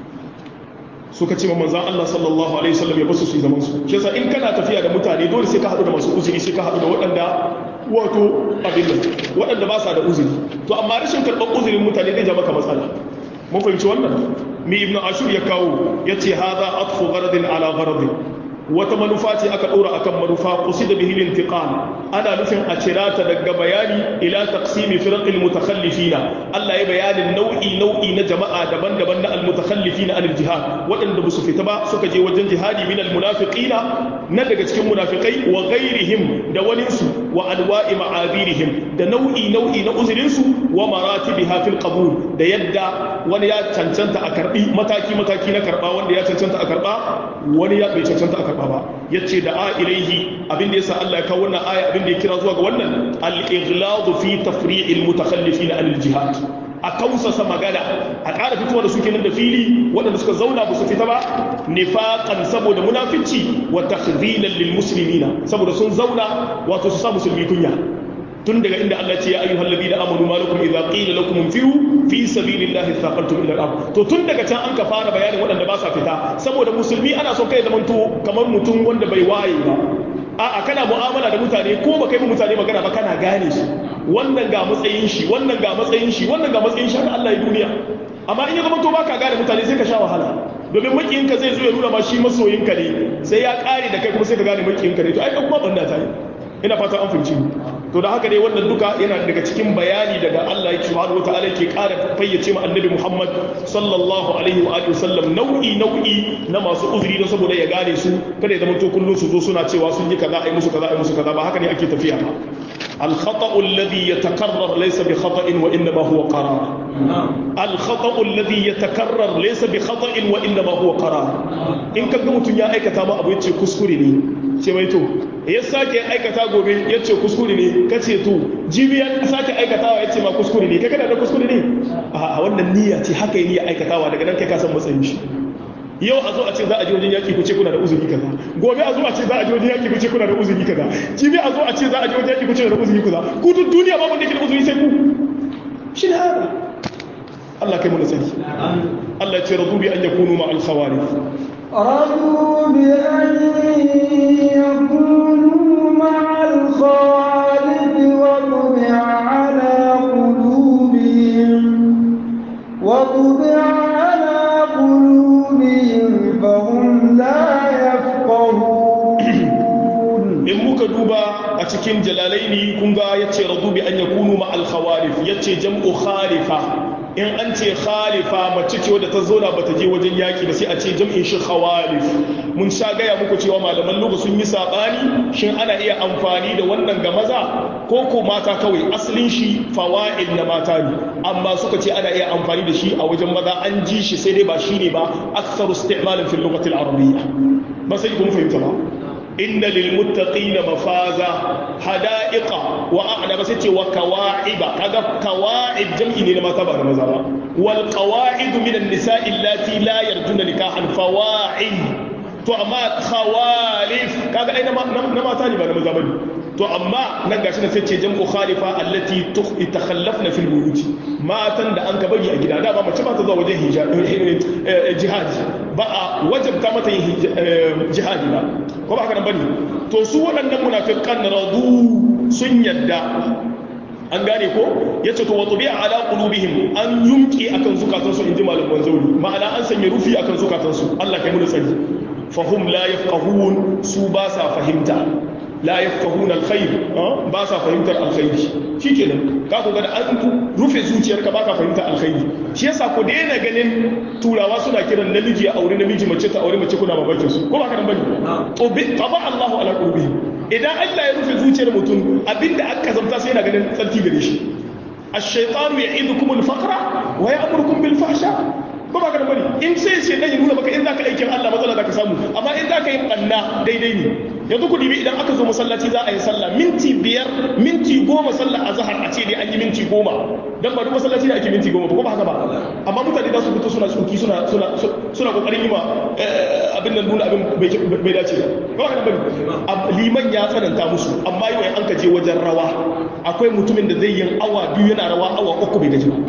suka ce ma manzan Allah sallallahu alaihi wasallam ya basu su yi zaman su shi yasa in kana tafiya da mutane dole sai ka haɗu da masu uzuri sai ka haɗu da waɗanda wato abin nan waɗanda ba sa da uzuri to amma rashin karɓar uzurin mutane zai ja maka matsala mun fahimci wannan mi ibn ashur ya kawo ya ce hadha atfu gharadin ala gharadin wata manufa ce aka ɗora akan manufa qusida bihi al-intiqal ana nufin a cira ta daga bayani ila taqsimi firaqil mutakhallifina Allah ya bayanin nau'i nau'i na jama'a daban-daban na al-mutakhallifina anil jihad waɗanda ba su fita ba suka je wajen jihadi min al-munafiqina na daga cikin munafikai wa ghairihim da wani su wa anwa'i ma'adirihim da nau'i nau'i na uzurin su wa maratibiha fil qabul da yadda wani ya cancanta a karbi mataki mataki na karba wanda ya cancanta a karba wani ya bai cancanta a karba ba yace da a ilaihi abinda yasa Allah ya kawo wannan aya abinda ya kira zuwa ga wannan al-ighlad fi tafri'il mutakhallifin anil jihad a kausasa magana a ƙara fitowa da su kenan da fili waɗanda suka zauna ba su fita ba nifaqan saboda munafici wa takhzilan lil muslimina saboda sun zauna wato su sa musulmi kunya tun daga inda Allah ce ya ayyuhal ladina amanu ma lakum idza qila lakum infiru fi sabilillahi thaqaltum ila al-ard to tun daga can an ka fara bayanin waɗanda ba sa fita saboda musulmi ana son kai zaman to kamar mutum wanda bai waye ba a'a kana mu'amala da mutane ko ba kai mu mutane magana ba kana gane shi wannan ga matsayin shi wannan ga matsayin shi wannan ga matsayin shi haka Allah ya duniya amma in ya zama to baka gane mutane sai ka sha wahala domin makiyinka zai zo ya nuna ma shi masoyinka ne sai ya kare da kai kuma sai ka gane makiyinka ne to ai kuma banda ta yi ina fata an fahimci to da haka dai wannan duka yana daga cikin bayani daga Allah ya subhanahu wataala yake ƙara fayyace ma annabi Muhammad sallallahu alaihi wa alihi wasallam nau'i nau'i na masu uzuri don saboda ya gane su kada ya zama to kullun su zo suna cewa sun yi kaza ai musu kaza ai musu kaza ba haka ne ake tafiya ba الخطأ الذي يتكرر ليس بخطأ وإنما هو قرار الخطأ الذي يتكرر ليس بخطأ وإنما هو قرار إن كان mutum ya aikata ma abu yace kuskure ne ce mai to ya sake aikata gobe yace kuskure ne kace to jibi ya sake aikatawa yace ma kuskure ne kai kana da kuskure ne a wannan niyya ce haka yi niyya aikatawa daga nan kai ka san matsayin shi yau a zo a ce za a je wajen yaƙi ku ce kuna da uzuri kaza gobe a zo a ce za a je wajen yaƙi ku ce kuna da uzuri kaza jibi a zo a ce za a je wajen yaƙi ku ce kuna da uzuri kaza ku duk duniya babu wanda yake da uzuri sai ku shi ne haka Allah kai mana sani Allah ya ce radu bi an yakunu ma al khawarif رضوا بأن يكونوا مع الخالق وطبع على قلوبهم وطبع على قلوبهم فهم لا يفقهون in muka duba a cikin jalalaini kun ga yace radu bi an yakunu ma al khawalif yace jam'u khalifa in an ce khalifa mace ce wadda ta zauna bata je wajen yaki ba sai a ce jam'in shi khawalif mun sha gaya muku cewa malaman lugha sun yi sabani shin ana iya amfani da wannan ga maza ko ko mata kawai asalin shi fawa'il na mata ne amma suka ce ana iya amfani da shi a wajen maza an ji shi sai dai ba shine ba aktsaru isti'malan fil lughati al arabiyya ba sai kun fahimta ba inna lil muttaqina mafaza hada'iqa wa a'naba sai ce wa kawa'iba kaga kawa'ib jam'i ne na mata ba na maza ba wal qawa'id min an-nisa'i allati la yarjuna nikahan fawa'il to amma khawalif kaga ai na mata ne ba na maza bane to amma nan gashi na sai ce jam'u khalifa allati takhallafna fil buyut matan da an ka bari a gida da ba mace ba ta zuwa wajen jihadi ba a wajabta mata yin jihadi ba ko ba haka nan bane to su waɗannan munafiqan radu sun yadda an gane ko yace to watubi ala qulubihim an yumki akan zukatansu inji malaman zauri ma'ana an sanya rufi akan zukatansu Allah kai mu da tsari fahum la yafqahun su ba sa fahimta la yafqahuna alkhair ba sa fahimtar alkhairi shikenan ka ku ga da an rufe zuciyarka baka fahimtar alkhairi shi yasa ku daina ganin turawa suna kiran namiji ya aure namiji mace ta aure mace kuna babakin su ko ba ka nan bane to bi taba Allahu ala qulubihim idan Allah ya rufe zuciyar mutum abinda aka zamta sai yana ganin tsanti gare shi ash-shaytanu ya'idukum al-faqra wa ya'murukum bil fahsha ko ba ka da bane in sai sai dan ya nuna maka in zaka aikin Allah matsala zaka samu amma in zaka yi banna daidai ne yanzu ku dibi idan aka zo masallaci za a yi sallah minti biyar minti goma sallah a zahar a ce dai an yi minti goma dan ba duk masallaci da ake minti goma ba ko ba haka ba amma mutane za su fito suna tsoki suna suna suna kokarin yi ma abin nan nuna abin bai dace ba ko haka bane liman ya tsananta musu amma yau an ka je wajen rawa akwai mutumin da zai yin awa biyu yana rawa awa uku bai gaji ba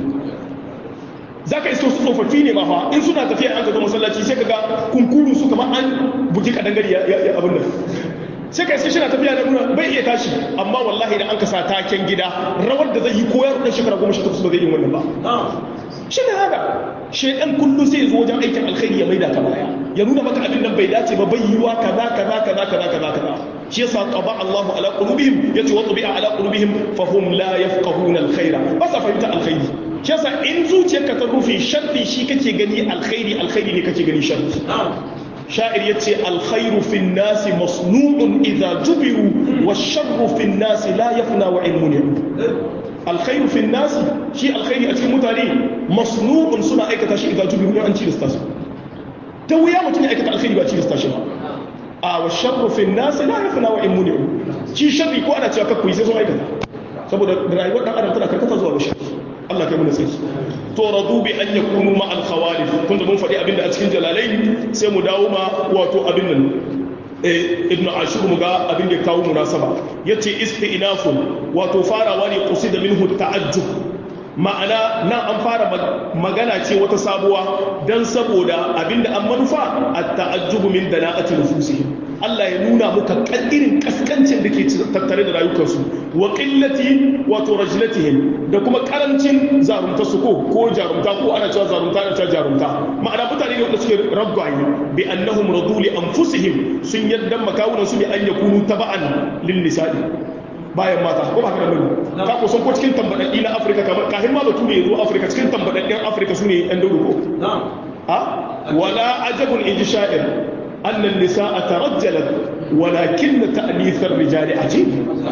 za ka iso su tsofaffi ne ma fa in suna tafiya an ka zo masallaci sai ka ga kunkuru su kamar an buji kadangare ya abin nan sai ka iske shi na tafiya da nuna bai iya tashi amma wallahi da an ka sa taken gida rawar da zai yi koyar da shekara goma sha takwas ba zai yi wannan ba shi ne haka shaidan kullum sai ya zo wajen aikin alkhairi ya maida ka baya ya nuna maka abin nan bai dace ba bai yiwa kaza kaza kaza kaza kaza kaza shi yasa qaba Allahu ala qulubihim yace wa tabi'a ala qulubihim fa hum la yafqahuna alkhaira ba sa fahimta alkhairi shi yasa in zuciyarka ta rufe sharri shi kake gani alkhairi alkhairi ne kake gani sharri sha'ir yace alkhairu fi nasi masnu'un idza jubiru washarru fi nasi la yafna wa ilmun alkhairu fi nasi shi alkhairi a cikin mutane masnu'un suna aikata shi idza jubiru an ci lista su ta wuya mutum ya aikata alkhairi ba ci lista shi ba a washarru fi nasi la yafna wa ilmun shi sharri ko ana cewa kakku sai sun aikata saboda rayuwar dan adam tana karkata zuwa ga sharri Allah kai mana tsaki to radu bi an yakunu ma al khawalif kun da mun faɗi abinda a cikin jalalain sai mu dawo ma wato abin nan eh ibn ashur mu ga abin da kawo munasaba yace isti'nafun wato farawa ne qusida minhu ta'ajjub ma'ana nan an fara magana ce wata sabuwa dan saboda abinda an manufa at-ta'ajjubu min dana'ati nufusihim Allah ya nuna muka irin kaskancin da ke tattare da rayukansu wa qillati wato rajlatihim da kuma karancin zarumta su ko ko jarumta ko ana cewa zarumta ana cewa jarumta ma'ana mutane ne wanda suke ragwaye bi annahum radu li anfusihim sun yadda makawunan su bi an yakunu taba'an lin nisa'i bayan mata ko ba haka bane ka ko son ko cikin tambadaddi na Afirka kamar kahin ma batu ne yazo Afirka cikin tambadaddin Afirka sune yan daudu ko ha wala ajabun inji sha'ir أن النساء ترجلت ولكن تأنيث الرجال عجيب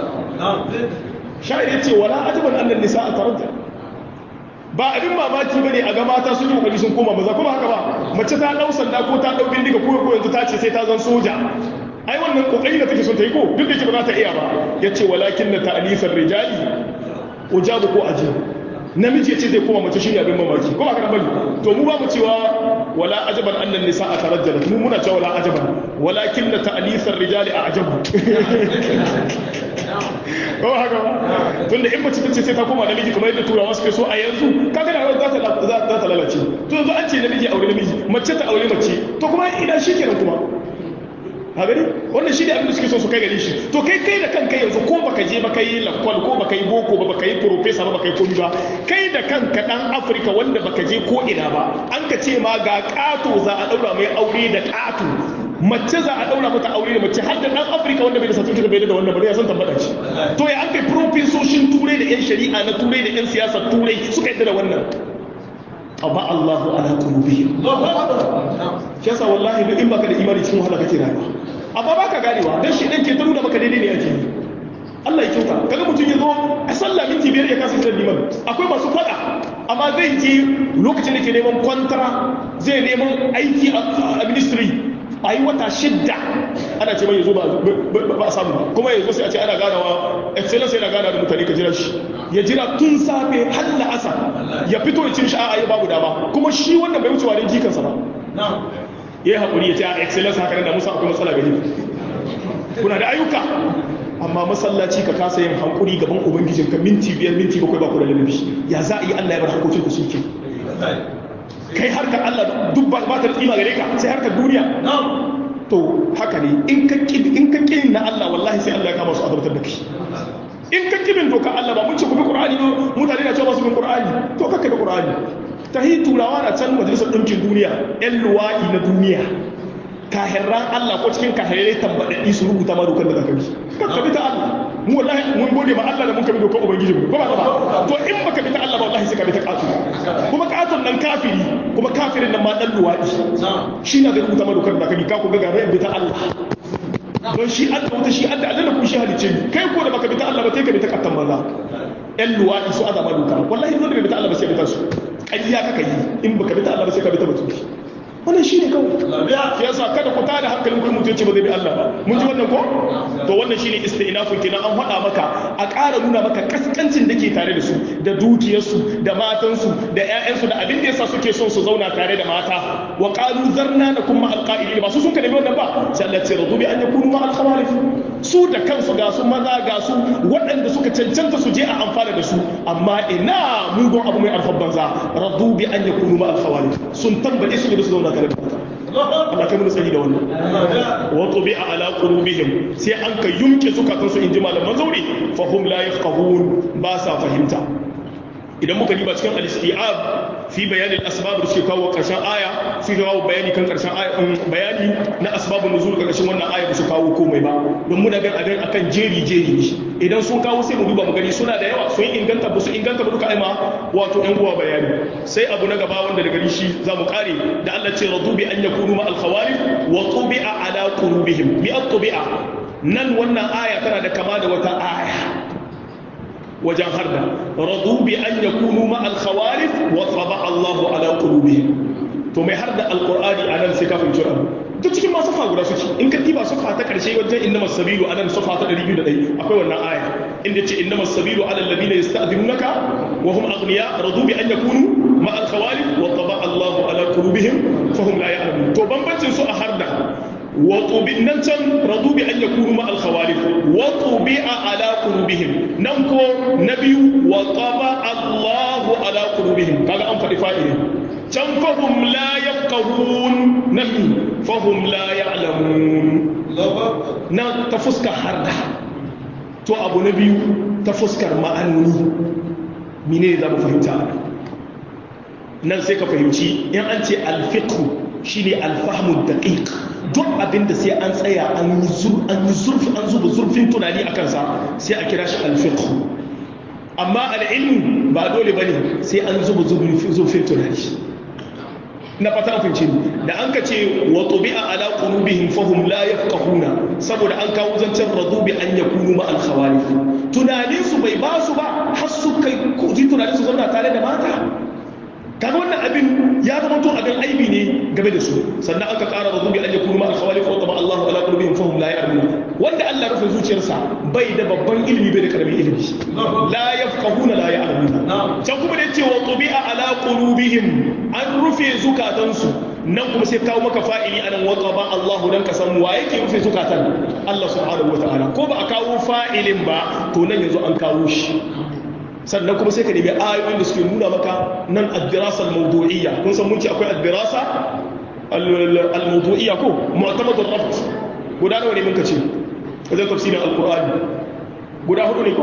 شاعر يتي ولا عجبا أن النساء ترجل ba abin mamaki bane a ga mata sun yi kokari sun koma maza kuma haka ba mace ta dau sanda ko ta dau bindiga ko ko yanzu ta ce sai ta zan soja ai wannan kokari da take son ta yi ko duk da ke ba za ta iya ba yace walakin na ta'nifar rijali ujabu ko ajibu namiji ce zai koma mace shine abin mamaki ko ba ka bari to mu ba mu cewa wala ajaban annan nisaa tarajjalat mu muna cewa wala ajaban walakin la ta'lisar rijali a'jabu ko haka ba tunda in mace tace sai ta koma namiji kamar yadda turawa suke so a yanzu kaga da za ta za ta lalace to yanzu an ce namiji aure namiji mace ta aure mace to kuma ina shi kenan kuma a gani wannan shi ne abin da suke so su kai gari shi to kai kai da kanka yanzu ko baka je baka yi lakwal ko baka yi boko ba baka yi profesa ba baka yi komi ba kai da kanka dan afirka wanda baka je ko ina ba an ka ce ma ga kato za a daura mai aure da kato mace za a daura mata aure da mace har da dan afirka wanda bai da certificate bai da wannan ba ya san tambata shi to ya an kai profesoshin turai da yan shari'a na turai da yan siyasar turai suka yadda da wannan aba Allahu ala qulubihim shi yasa wallahi duk in baka da imani cikin wahala kake rayuwa amma baka ganewa dan shi dan ke taru da baka daidai ne ake yi Allah ya kyauta kaga mutum ya zo a sallah minti biyar ya kasa kiran liman akwai masu fada amma zai je lokacin da ke neman kwantara zai neman aiki a ministry a yi wata shidda ana ce mai ya zo ba a samu ba kuma ya zo sai a ce ana ganawa excellence yana gana da mutane ka jira shi ya jira tun safe har la'asa ya fito ya cin shi a babu dama kuma shi wannan bai wucewa don jikansa ba ya yi haƙuri ya ce a excellence haka nan da musa akwai matsala gari kuna da ayyuka amma masallaci ka kasa yin hankuri gaban ubangijin ka minti biyar minti bakwai ba ku da lalabi ya za a yi allah ya bar harkokin ku suke kai harkar allah duk ba ta tsima gare ka sai harkar duniya to haka ne in ka ƙi na allah wallahi sai allah ya kama su azabtar da kai in ka kibin doka Allah ba mun ce ku bi Qur'ani ba mutane na cewa su bin Qur'ani to kaka da Qur'ani tahi turawa na can majalisar ɗinkin duniya ƴan luwaɗi na duniya kahirran Allah ko cikin kahirai tambaɗaɗɗi su rubuta ma dokar da zaka bi kaka bi ta Allah mu wallahi mun gode ma Allah da mun kabi dokar ubangiji mu ba ba to in baka bi ta Allah ba wallahi sai ka bi ta katu kuma katun nan kafiri kuma kafirin nan ma dan luwaɗi shi na da rubuta ma dokar da zaka bi ka ku ga ga bi ta Allah don shi Allah wata shi Allah Allah kuma shi halice ni kai ko da baka bi ta Allah ba sai ka bi ta kattan maza ƴan luwaɗi su azaba doka wallahi zo da bi ta Allah ba sai bi ta su ƙarya kaka yi in baka bi ta Allah ba sai ka bi ta mutunci wannan shi ne kawai ya yasa kada ku tada hankalin ku mutunci ba zai bi Allah ba mun ji wannan ko to wannan shine istinafun kenan an faɗa maka a ƙara nuna maka kaskancin da ke tare da su da dukiyarsu da matansu da ƴaƴansu da abin da yasa suke son su zauna tare da mata wa qalu zarna nakum ma alqa'ilin ba su sun ka nemi wannan ba sai Allah ce radu bi an yakunu ma alkhawalif su da kansu ga su maza ga su waɗanda suka cancanta su je a amfana da su amma ina mugun abu mai arfan banza radu bi an yakunu ma alkhawalif sun tambaye su da su zauna tare da mata Allah kai mun sani da wannan wa tubi'a ala qulubihim sai an ka yumke zukatan su inji malaman zauri fa hum la yafqahun ba sa fahimta idan muka diba cikin al-istiab fi bayan al-asbab da suke kawo karshen aya su kawo bayani kan karshen aya bayani na asbabun nuzul karshen wannan aya ba su kawo komai ba don muna ga abin akan jeri jeri ne idan sun kawo sai mu duba mu gani suna da yawa sun inganta ba su inganta ba duka aima wato yan uwa bayani sai abu na gaba wanda daga shi za mu kare da Allah ce radu bi an yakunu ma al-khawalif wa tubi'a ala qulubihim bi at-tubi'a nan wannan aya tana da kama da wata aya wajen harda radu bi an yakunu ma al-khawalif wa taba Allahu ala qulubihim to mai harda alqur'ani anan sai kafin jira duk cikin masu fa guda suke in ka diba sufa ta karshe wajen inna masabilu anan sufa ta 201 akwai wannan aya inda ce inna masabilu ala alladhina yasta'dinunaka wa hum aghniya radu bi an yakunu ma al-khawalif wa taba Allahu ala qulubihim fa hum la ya'lamun to bambancin su a harda وطبع ننتم رضوا بأن يكونوا مع الخوالف وطبع على قلوبهم ننكو نبي وطبع الله على قلوبهم قال أنفر فائلين كم فهم لا يفقهون نحن فهم لا يعلمون na ta fuskar harda to abu na biyu ta fuskar ma'anoni mine za mu fahimta nan sai ka fahimci in an ce alfiqhu shine alfahmu daqiq duk abin da sai an tsaya an yi zurfi an zuba zurfin tunani a kansa sai a kira shi alfiqh amma al'ilmu ba dole bane sai an zuba zurfin tunani na fata fince da an ka ce wa tubi'a ala qulubihim fahum la yafqahuna saboda an kawo zancen radu bi an yakunu ma al khawalif tunanin su bai ba su ba har su kai ji tunanin su zauna tare da mata kaga wannan abin ya zama to abin aibi ne game da su sannan aka ƙara razu bi an yakunu ma al-khawalif wa taba Allahu ala qulubihim fahum la ya'lamun wanda Allah rufe zuciyarsa bai da babban ilimi bai da karamin ilimi la yafqahuna la ya'lamun can kuma da yace wa tubi'a ala qulubihim an rufe zukatansu nan kuma sai kawo maka fa'ili anan wa qaba Allahu dan ka san wa yake rufe zukatan Allah subhanahu wataala ko ba a kawo fa'ilin ba to nan yanzu an kawo shi sannan kuma sai ka nemi ayoyin da suke nuna maka nan ad-dirasa al-mawdu'iyya kun san mun ce akwai ad-dirasa al-mawdu'iyya ko mu'tamad ar-rabt guda nawa ne muka ce wajen tafsirin al-qur'ani guda hudu ne ko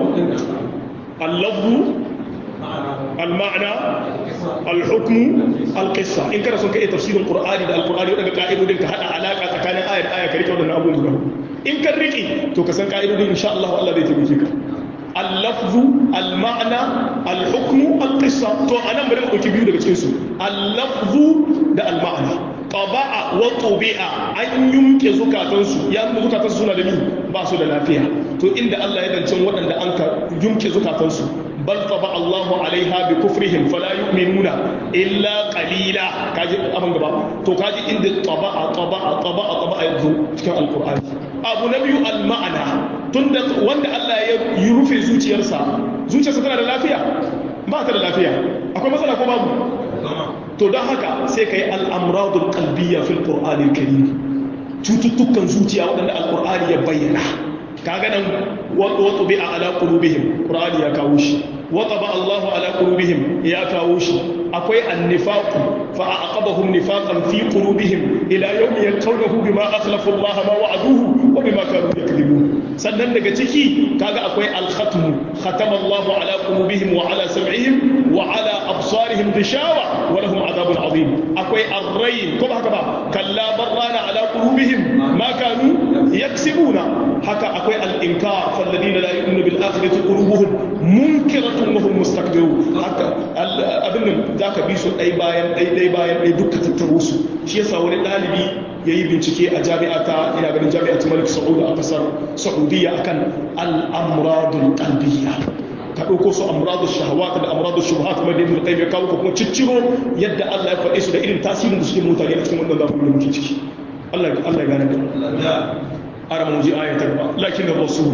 al-lafzu al-ma'na al-hukmu al-qissa in kana son ka iya tafsirin qur'ani da al-qur'ani wadanda ka'idodin ka hada alaka tsakanin aya da aya ka rike wadannan abubuwan guda in kan rike to ka san ka'idodin insha Allah Allah zai taimake ka اللفظ المعنى الحكم القصة تو أنا بدي أقول كبير ده بتشيسو اللفظ ده المعنى طبع وطبع أن يمكن زكاتنسو يا أم زكاتنسو سنة دمي باسو ده لافيا تو إن ده الله يدن تشون ودن ده أنك يمكن زكاتنسو بل طبع الله عليها بكفرهم فلا يؤمنون إلا قليلا كاجي أبن غبا تو كاجي إن ده طبع طبع طبع طبع يذو في القرآن أبو نبي المعنى tunda wanda Allah ya yi rufe zuciyarsa zuciyarsa tana da lafiya ba ta da lafiya akwai matsala ko babu to don haka sai ka yi al'amradul kalbiya fil ƙur'anin karim cututtukan zuciya waɗanda alƙur'ani ya bayyana kaga nan wato bi a ala qulubihim qur'ani ya kawo shi wata ba Allahu ala qulubihim ya kawo shi akwai annifaqu fa aqabahum nifaqan fi qulubihim ila yawmi yalqawnahu bima akhlafu Allah ma wa'aduhu wa bima kanu yakذibun sannan daga ciki kaga akwai al-khatm khatama Allahu ala qulubihim wa ala sam'ihim wa ala absarihim dishawa wa lahum adhabun adhim akwai ar-rayn ko haka ba kalla barrana ala qulubihim ma kanu yaksibuna haka akwai al-inkar falladina la yu'minu bil akhirati qulubuhum munkiratun wa hum mustakbirun haka abin da zaka bi su dai bayan dai dai bayan dai duka tattaro su shi yasa wani dalibi yayi bincike a jami'a ta ina ganin jami'at Malik Saud a kasar Saudiya akan al-amradul qalbiyya ka ɗauko su amradu shahawat da amradu shubuhat kuma da ibn qayyim ya kawo kuma cicciro yadda Allah ya faɗe su da irin tasirin da suke mutane a cikin wannan zamanin da muke ciki Allah Allah ya gane da ara mu ji ayatar ba lakin rasul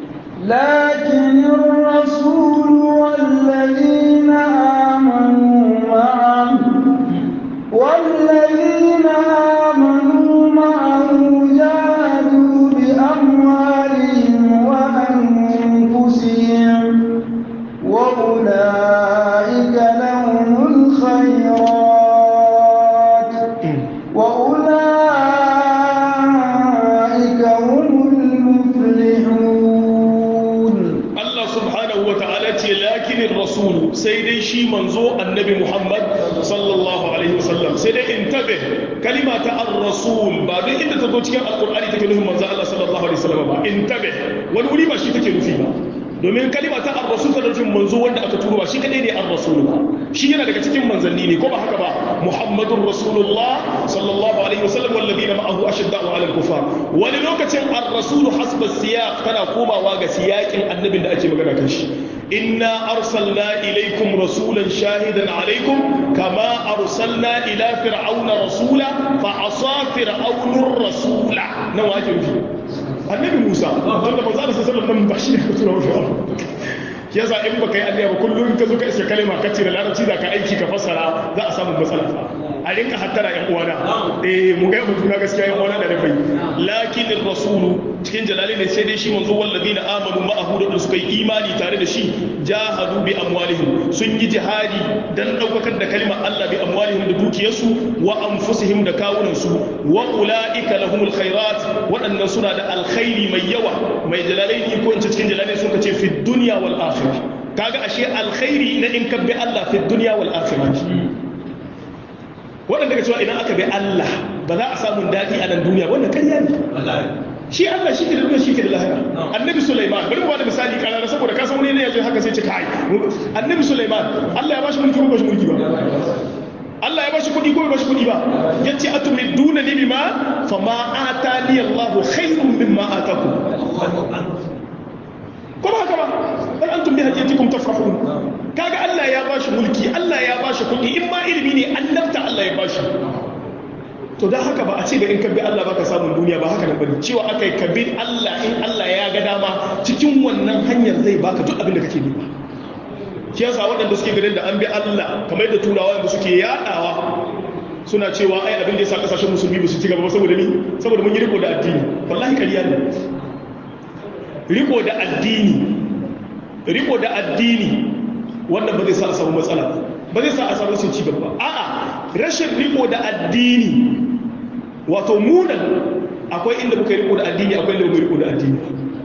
لكن الرسول والذين آمنوا معه والذين آمنوا معه جاهدوا بأموالهم وأنفسهم وأولئك لهم الخيرات وأولئك هم المفلحون Allah subhanahu wa ta'ala ce lakinin rasulu sai dai shi manzo annabi Muhammad sallallahu alaihi wasallam sai dai in tabe kalima ta ar-rasul ba duk inda ta zo cikin alqur'ani take nufin manzo Allah sallallahu alaihi wasallam ba in tabe wani wuri ba shi take nufi ba domin kalima ta ar-rasul ta nufin manzo wanda aka turo ba shi kadai ne ar-rasul ba shi yana daga cikin manzanni ne ko ba haka ba muhammadur rasulullah sallallahu alaihi wasallam walladina ma'ahu ashadda'u 'ala al-kufar wani lokacin ar-rasul hasba siyaq tana komawa ga siyakin annabin da ake magana kan shi inna arsalna ilaykum rasulan shahidan alaykum kama arsalna ila fir'auna rasula fa asa fir'aunur rasula nawa ake nufi annabi musa wanda manzo Allah sallallahu alaihi wasallam ba shi ne ka tura wa fir'auna yasa in baka yi alliya ba kullum ka zo ka iska kalma ka ce da larabci da ka aiki ka fassara za a samu matsala a rinka hattara yan uwana eh mu ga mutum na gaskiya yan uwana da rafai lakin rasulu cikin jalali ne sai dai shi manzo walladina amanu ma'ahu da suka yi imani tare da shi jahadu bi amwalihim sun yi jihadi dan daukakar da kalmar Allah bi amwalihim da dukiyarsu wa anfusihim da kawunan su wa ulaika lahumul khairat waɗannan suna da alkhairi mai yawa mai jalalaini ko in ce cikin jalalaini sun ce fi dunya wal akhirah kaga ashe alkhairi na in ka bi Allah fi dunya wal akhirah waɗanda ka cewa idan aka bi Allah ba za a samu daɗi a nan duniya wannan karya ne shi Allah shi ke da duniya shi ke da lahira annabi Sulaiman bari mu bada misali karara saboda ka san wani ne yazo haka sai ce kai annabi Sulaiman Allah ya bashi mulki ko bashi mulki ba Allah ya bashi kuɗi ko bai bashi kuɗi ba yace atumiduna ni bima fama atani Allah khairun mimma atakum ko ba haka ba bal antum bi hadiyatikum tafrahun kaga Allah ya bashi mulki Allah ya bashi kuɗi in ma ilimi ne annabta Allah ya bashi to don haka ba a ce ba in ka bi Allah baka samun duniya ba haka nan bane cewa aka yi ka bi Allah in Allah ya ga dama cikin wannan hanyar zai baka duk abin da kake nema shi yasa waɗanda suke ganin da an bi Allah kamar yadda turawa da suke yadawa suna cewa ai abin da yasa kasashen musulmi ba su ci gaba ba saboda ni saboda mun yi riko da addini wallahi ƙarya ne riko da addini riko da addini wannan ba zai sa a samu matsala ba zai sa a samu sun ci gaba a'a rashin riko da addini wato munan akwai inda muka riko da addini akwai inda muka riko da addini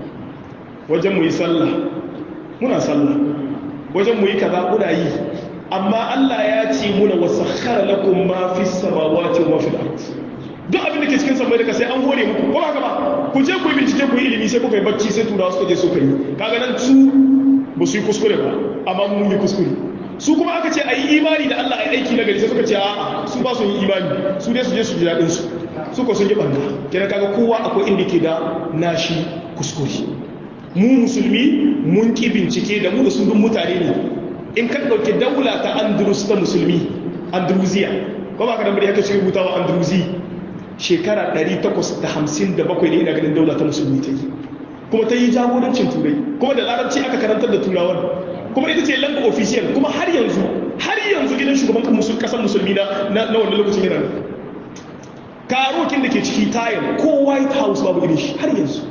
wajen mu yi sallah muna sallah wajen mu yi kaza muna yi amma Allah ya ce muna wasakhara lakum ma fi samawati wa fil ard duk abin da ke cikin samai daga sai an hore muku ko haka ba ku je ku yi bincike ku yi ilimi sai kuka yi bacci sai turawa suka je suka yi kaga nan su ba su yi kuskure ba amma mun yi kuskure su kuma aka ce a yi imani da Allah a yi aiki na gari sai suka ce a'a su ba su yi imani su dai su je su ji daɗin su su ko sun yi ɓanna kenan kaga kowa akwai inda ke da nashi kuskure mu musulmi mun ki bincike da mu da sun mutane ne in ka ɗauki daula ta andalus ta musulmi andalusiya ko ba ka da bari haka shi rubutawa andalusi shekara 857 ne ina ganin daula ta musulmi ta yi kuma ta yi jagorancin turai kuma da larabci aka karantar da turawan kuma ita ce lamba official kuma har yanzu har yanzu gidan shugaban kasar musulmi na na wannan lokacin yana nan karokin da ke ciki tayar ko white house babu irin shi har yanzu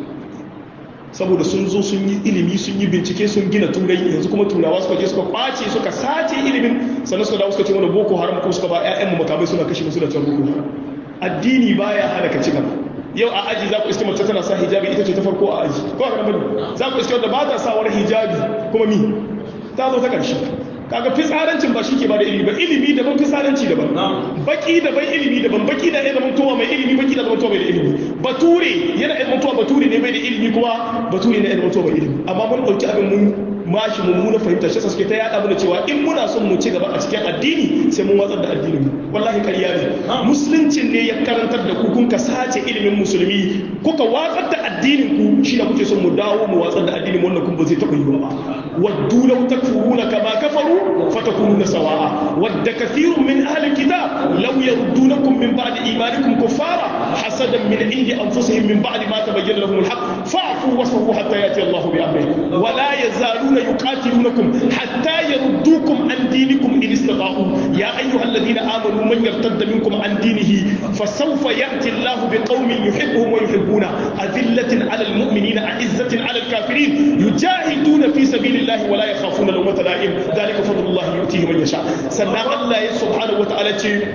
saboda sun zo sun yi ilimi sun yi bincike sun gina turai yanzu kuma turawa suka je suka kwace suka sace ilimin sannan suka dawo suka ce mana boko haram ko suka ba ƴaƴanmu makamai suna kashe musu da can boko haram addini baya hana ka ci gaba yau a aji za ku iske mace tana sa hijabi ita ce ta farko a aji ko haka bane za ku iske wanda ba ta sawar hijabi kuma mi ta zo ta ƙarshe kaga fitsarancin ba shi ke ba da ilimi ba ilimi daban fitsaranci daban baki daban ilimi daban baki da ya zama towa mai ilimi baki da zama towa mai da ilimi bature yana ya zama towa bature ne bai da ilimi kuma bature ne ya zama towa mai ilimi amma mun ɗauki abin mun mashi mummuna fahimta shi suke ta yada mana cewa in muna son mu ci gaba a cikin addini sai mun watsar da addinin mu wallahi ƙarya ne musuluncin ne ya karantar da ku kun ka sace ilimin musulmi kuka watsar da addinin ku shi da kuke son mu dawo mu watsar da addinin wannan kun ba zai taɓa yiwa ba waddu law takfuruna kama kafaru fatakununa sawa'a wadda kathirun min ahli kitab law yardunakum min ba'di imanikum kuffara hasadan min indi anfusihim min ba'di ma tabayyana lahum al-haqq fa'fu wasfahu hatta yati Allahu bi amrihi wa la yazaluna يقاتلونكم حتى يردوكم عن دينكم إن استطاعوا يا أيها الذين آمنوا من يرتد منكم عن دينه فسوف يأتي الله بقوم يحبهم ويحبونه أذلة على المؤمنين أعزة على الكافرين يجاهدون في سبيل الله ولا يخافون لومة لائم ذلك فضل الله يؤتيه من يشاء سنة الله سبحانه وتعالى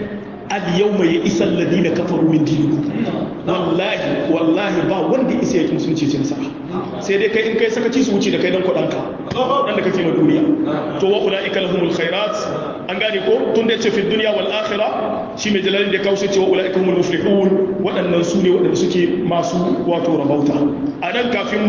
اليوم يئس الذين كفروا من دينكم والله والله ba wanda isa yake musulunci ce nasara sai dai kai in kai sakaci su wuce da kai dan kudanka dan da kake ma duniya to wa ulaika lahumul khairat an gane ko tun da yace fi dunya wal akhirah shi mai jalalin da kawo ce wa ulaika humul muflihun waɗannan su ne waɗanda suke masu wato rabauta a nan kafin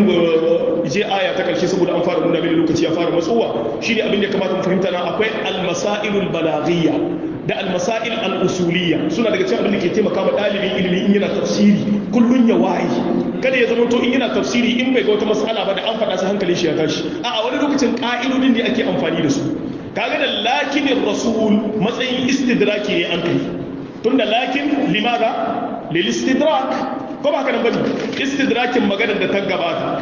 je aya ta karshe saboda an fara nuna mini lokaci ya fara matsowa shine abin da kamata mu fahimta na akwai al masailul balaghiyya da almasail al'usuliyya suna daga cikin abin da ke taimaka ma ɗalibin ilimi in yana tafsiri kullun ya waye kada ya zama to in yana tafsiri in bai ga wata matsala ba da an faɗa su hankalin shi ya tashi a wani lokacin ƙa'idodin da ake amfani da su kaga da lakinin rasul matsayin istidraki ne an kai tun da lakin limaza lil istidrak ko ba ka nan bane istidrakin maganar da ta gabata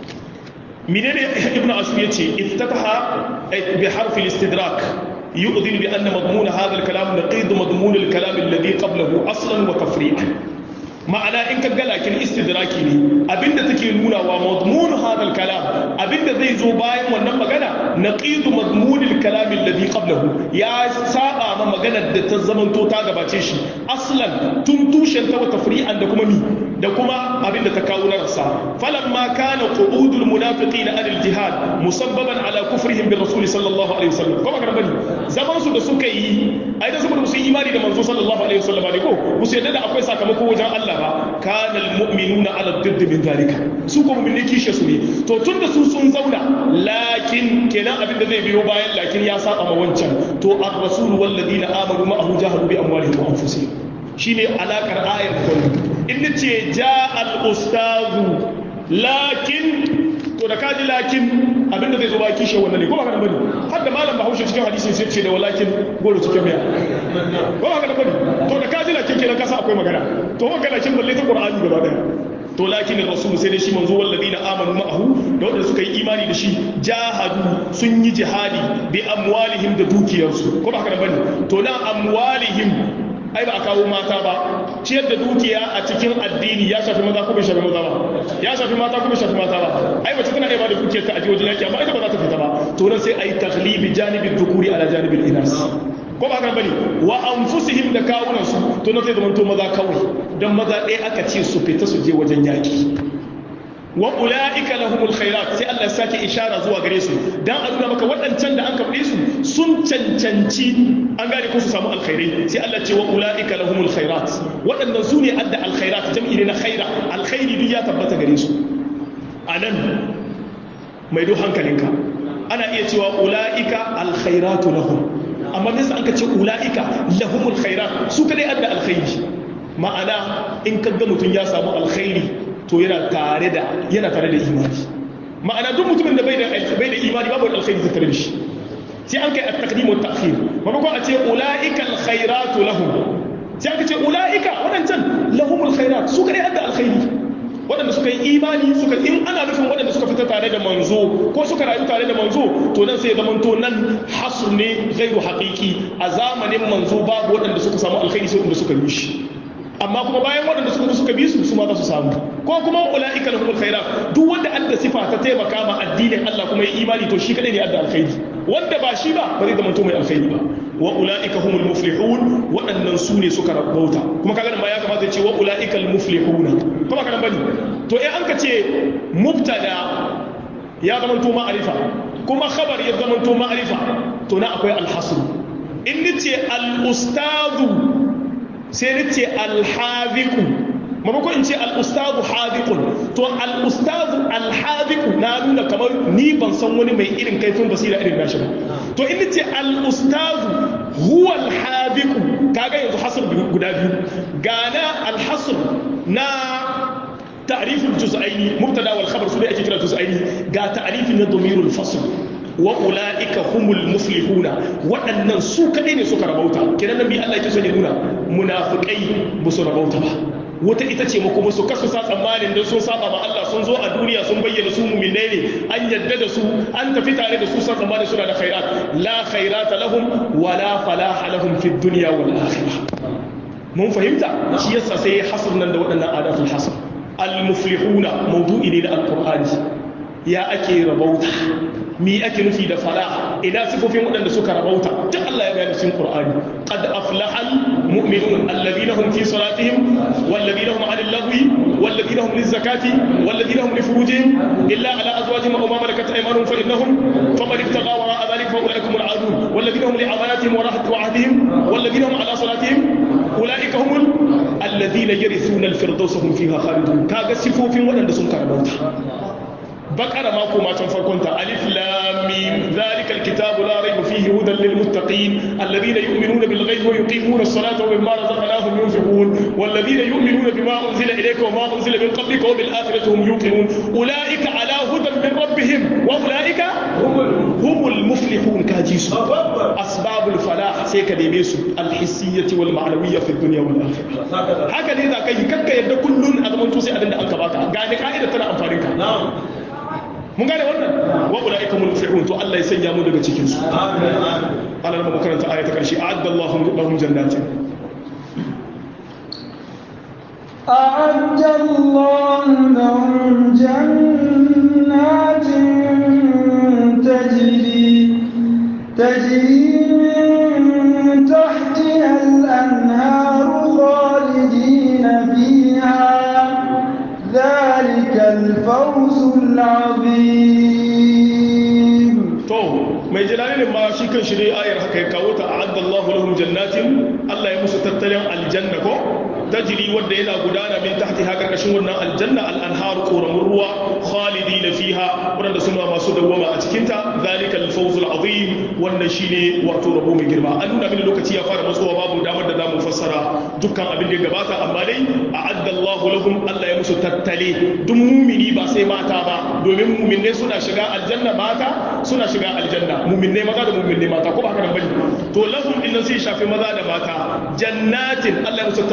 menene ibnu ashur yace iftataha bi harfi al-istidrak يؤذن بأن مضمون هذا الكلام نقيض مضمون الكلام الذي قبله أصلا وتفريعا ma'ana in ka ga lakin istidraki ne abinda take nuna wa madmun hadal kalam abinda zai zo bayan wannan magana naqidu madmunil kalam alladhi qablahu ya saba ma maganar da ta zamanto ta gabace shi aslan tun tushen ta wa tafri'an da kuma mi da kuma abinda ta kawo na rasa falamma kana qu'udul munafiqin an al jihad musabbaban ala kufrihim bir rasul sallallahu alaihi wasallam kuma kana bani zaman su da suka yi ai da saboda su imani da manzo sallallahu alaihi wasallam ne ko musu yadda da akwai sakamako wajen Allah ba kana almu'minuna ala didd min zalika su ko mu'mini kishe su ne to tunda su sun zauna lakin kenan abin da zai biyo bayan lakin ya saba ma wancan to ar-rasul wal ladina amanu ma'ahu jahadu bi amwalihim wa anfusihim shine alakar ayar kullu in nace ja al-ustazu lakin to da kaji lakin abinda zai zo ba kishe wannan ne ko ba ka bane har da malam bahaushe cikin hadisi sai ce da walakin goro cikin miya ko ba ka bane to da kaji lakin kenan ka sa akwai magana to magana kin balle ta qur'ani gaba daya to lakin rasul sai dai shi manzo wallazina amanu ma'ahu da wanda suka yi imani da shi jahadu sun yi jihadi bi amwalihim da dukiyarsu ko ba haka bane to na amwalihim ai ba a kawo mata ba ciyar da dukiya a cikin addini ya shafi maza ko bai shafi maza ba ya shafi mata ko bai shafi mata ba ai mace tana iya ba da dukiyar ta a wajen yaki amma ita ba za ta fita ba to nan sai ai taghlibi janibin dhukuri ala janibin inas ko ba haka bane wa anfusihim da kawunan su to nan sai zamanto maza kawai dan maza ɗaya aka ce su fita su je wajen yaki wa ula'ika lahumul khairat sai Allah ya sake ishara zuwa gare su dan a nuna maka waɗancan da an kafe su sun cancanci an gane ko su samu alkhairai sai Allah ce wa ula'ika lahumul khairat waɗannan su ne adda alkhairat jam'i ne na khaira alkhairi duk ya tabbata gare su anan mai duk hankalinka ana iya cewa ula'ika alkhairatu lahum amma bisa an ka ce ula'ika lahumul khairat su kadai adda alkhairi ma'ana in kaga mutum ya samu alkhairi to yana tare da yana tare da imani ma'ana duk mutumin da bai da bai da imani babu wani alkhairi tattare da shi sai an kai at-taqdim wa at-ta'khir maimakon a ce ulaika al-khairatu lahum sai aka ce ulaika wadancan lahumul khairat su kadai adda alkhairi waɗanda suka yi imani suka in ana nufin waɗanda suka fita tare da manzo ko suka rayu tare da manzo to nan sai zaman to nan hasr ne ghairu haqiqi a zamanin manzo babu waɗanda suka samu alkhairi sai waɗanda suka yi shi amma kuma bayan waɗanda suka suka bi su su ma za su samu ko kuma ulaika lahumul khairat duk wanda adda sifa ta taimaka ma addinin Allah kuma ya imani to shi kadai ne adda alkhairi wanda ba shi ba ba zai zama to mai alkhairi ba wa ulaika humul muflihun waɗannan su ne suka rabauta kuma kaga ma ya kamata ya ce wa ulaika al muflihuna kuma kana bane to eh an ka ce mubtada ya zama to ma'arifa kuma khabar ya zama to ma'arifa to na akwai al hasr in nace al ustadu sai ni ce alhaziku mamakon in ce al'ustazu hazikun to al'ustazu alhaziku na nuna kamar ni ban san wani mai irin kaifin basira irin nashi ba to in ce al'ustazu huwa alhaziku kaga yanzu hasr guda biyu gana alhasr na ta'riful juz'aini mubtada wal khabar su da ake kira juz'aini ga ta'rifin na damirul fasl wa ula'ika humul muflihuna waɗannan su kaɗai ne suka rabauta kenan nan bi Allah yake son ya nuna munafikai ba su rabauta ba wata ita ce kuma su kasu sa tsammanin don sun saba ma Allah sun zo a duniya sun bayyana su mu'minai ne an yadda da su an tafi tare da su sa tsammanin suna da khairat la khairata lahum wa la falaha lahum fid dunya wal akhirah mun fahimta shi yasa sai hasr nan da waɗannan adatul hasr al muflihuna mawdu'i ne da alqur'ani ya ake rabauta mi ake nufi da fala ina sifofin waɗanda suka rabauta duk Allah ya bayani cikin Qur'ani qad aflahal mu'minun alladhina hum fi salatihim walladhina hum 'anil lahwi walladhina hum lizakati walladhina hum li furujihim illa 'ala azwajihim aw ma malakat aymanuhum fa innahum faman ibtagha wara'a dhalika fa ulaikum al'adun walladhina hum li amanatihim wa rahmat wa'dihim walladhina hum 'ala salatihim ulaika humul alladhina yarithuna al-firdausa hum fiha khalidun kaga sifofin waɗanda sun karabauta بقرة ما كما تنفركنت ألف لام ميم ذلك الكتاب لا ريب فيه هدى للمتقين الذين يؤمنون بالغيب ويقيمون الصلاة ومما رزقناهم ينفقون والذين يؤمنون بما أنزل إليك وما أنزل من قبلك وبالآخرة هم يوقنون أولئك على هدى من ربهم وأولئك هم المفلحون كاجيس أسباب الفلاح سيكا ديبيسو الحسية والمعنوية في الدنيا والآخرة هكذا إذا كي كك يبدأ كل أدمان توسي أدن أنكباتا قاعدة قاعدة تنا أنفارك نعم mun gane wannan wa ulaika hum muflihun to Allah ya sanya mu daga cikin su amin Allah mu karanta aya ta karshe a'adda Allahu lahum jannatin أعد الله لهم جنات تجري تجري من تحتها الأنهار خالدين فيها ذلك الفوز العظيم to mai jalalin ma shi kan shi dai ayar haka ya kawo ta a'adda Allahu lahum jannatin Allah ya musu tattalin aljanna ko tajri wanda yana gudana min tahti ha karkashin wannan aljanna al-anhar quramun ruwa khalidina fiha wanda suna masu dawwama a cikin ta zalika al-fawz al-azim wannan shine wato rabo mai girma an nuna mini lokaci ya fara matsowa babu damar da zamu fassara dukkan abin da ya gabata amma dai a'adda Allahu lahum Allah ya musu tattale duk mumini ba sai mata ba domin muminne suna shiga aljanna mata suna shiga aljanna muminne maza da muminne mata ko ba haka nan bane to lahum din sai shafi maza da mata jannatin Allah ya musu tattalin aljanna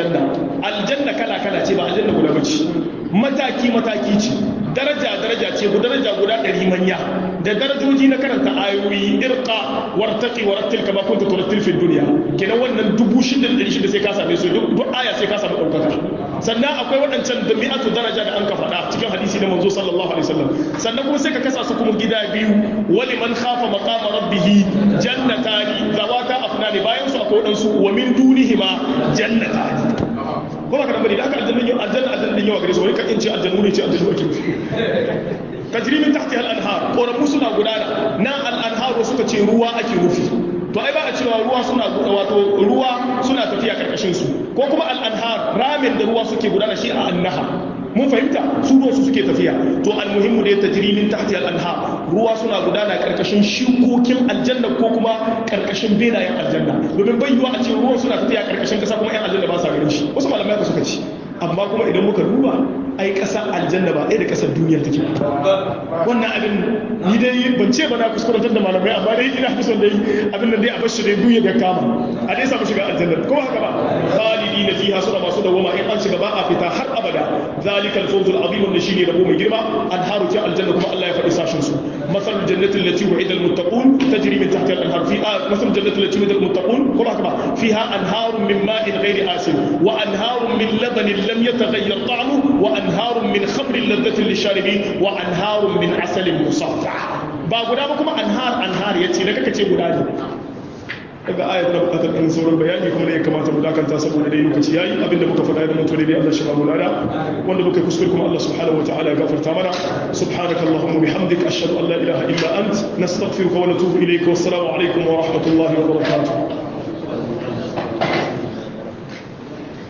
aljanna aljanna kala kala ce ba aljanna guda bace mataki mataki ce daraja daraja ce guda daraja guda ɗari manya da darajoji na karanta ayoyi irqa wartaqi warattil kama kunta turattil fi dunya kenan wannan dubu shida da shida sai ka same su duk aya sai ka samu ɗaukaka sannan akwai waɗancan da mi'atu daraja da an ka faɗa cikin hadisi na manzo sallallahu alaihi wasallam sannan kuma sai ka kasa su kuma gida biyu wali man khafa maqama rabbih jannatani zawata afnani bayan su akwai waɗansu wa min dunihima jannatani ko ba ka dambari da aka aljanna yau aljanna aljanna yawa gare su wani kan ce aljannu ne ce aljannu ake nufi tajri min tahtiha al-anhar koramu suna gudana na al-anhar suka ce ruwa ake nufi to ai ba a cewa ruwa suna wato ruwa suna tafiya karkashin su ko kuma al-anhar ramin da ruwa suke gudana shi a annaha mun fahimta su ruwa su suke tafiya to almuhimmu da tajri min tahti al-anhar ruwa suna gudana karkashin shukokin aljanna ko kuma karkashin benayen aljanna domin bai yiwa a ce ruwan suna tafiya karkashin kasa kuma yan aljanna ba sa ganin shi wasu malamai ka suka ci amma kuma idan muka duba ai ƙasar aljanna ba ɗaya da ƙasar duniya take wannan abin ni dai ban ce ba na kuskurantar da malamai amma dai ina fi son dai abin da dai a bashi dai duniya da kama a dai samu shiga aljanna ko haka ba khalidi na fiha suna masu dawama in an shiga ba a fita har abada zalikal fawzul azim wanda shine rabo mai girma anharu ta aljanna kuma Allah ya faɗi sashin su masalul jannati allati wa'ida al muttaqun tajri min tahtiha al anhar fi masalul jannati allati wa'ida al muttaqun ko haka ba fiha anharun min ma'in ghairi asin wa anharun min labanin lam yataghayyar ta'amuhu wa anharun min khamrin ladhatin lisharibin wa anharun min asalin musaffa ba guda ba kuma anhar anhar yace da kaka ce guda ne daga ayat na bukatar ɗan sauran bayani kuma da ya kamata mu dakanta saboda dai lokaci yayi abinda muka faɗa da mutuwa dai Allah shi ba mu lada wanda muka kuskure kuma Allah subhanahu wataala ya gafarta mana subhanaka allahumma bihamdika ashhadu an la ilaha illa ant nastaghfiruka wa natubu ilayka wassalamu alaikum wa rahmatullahi wa barakatuh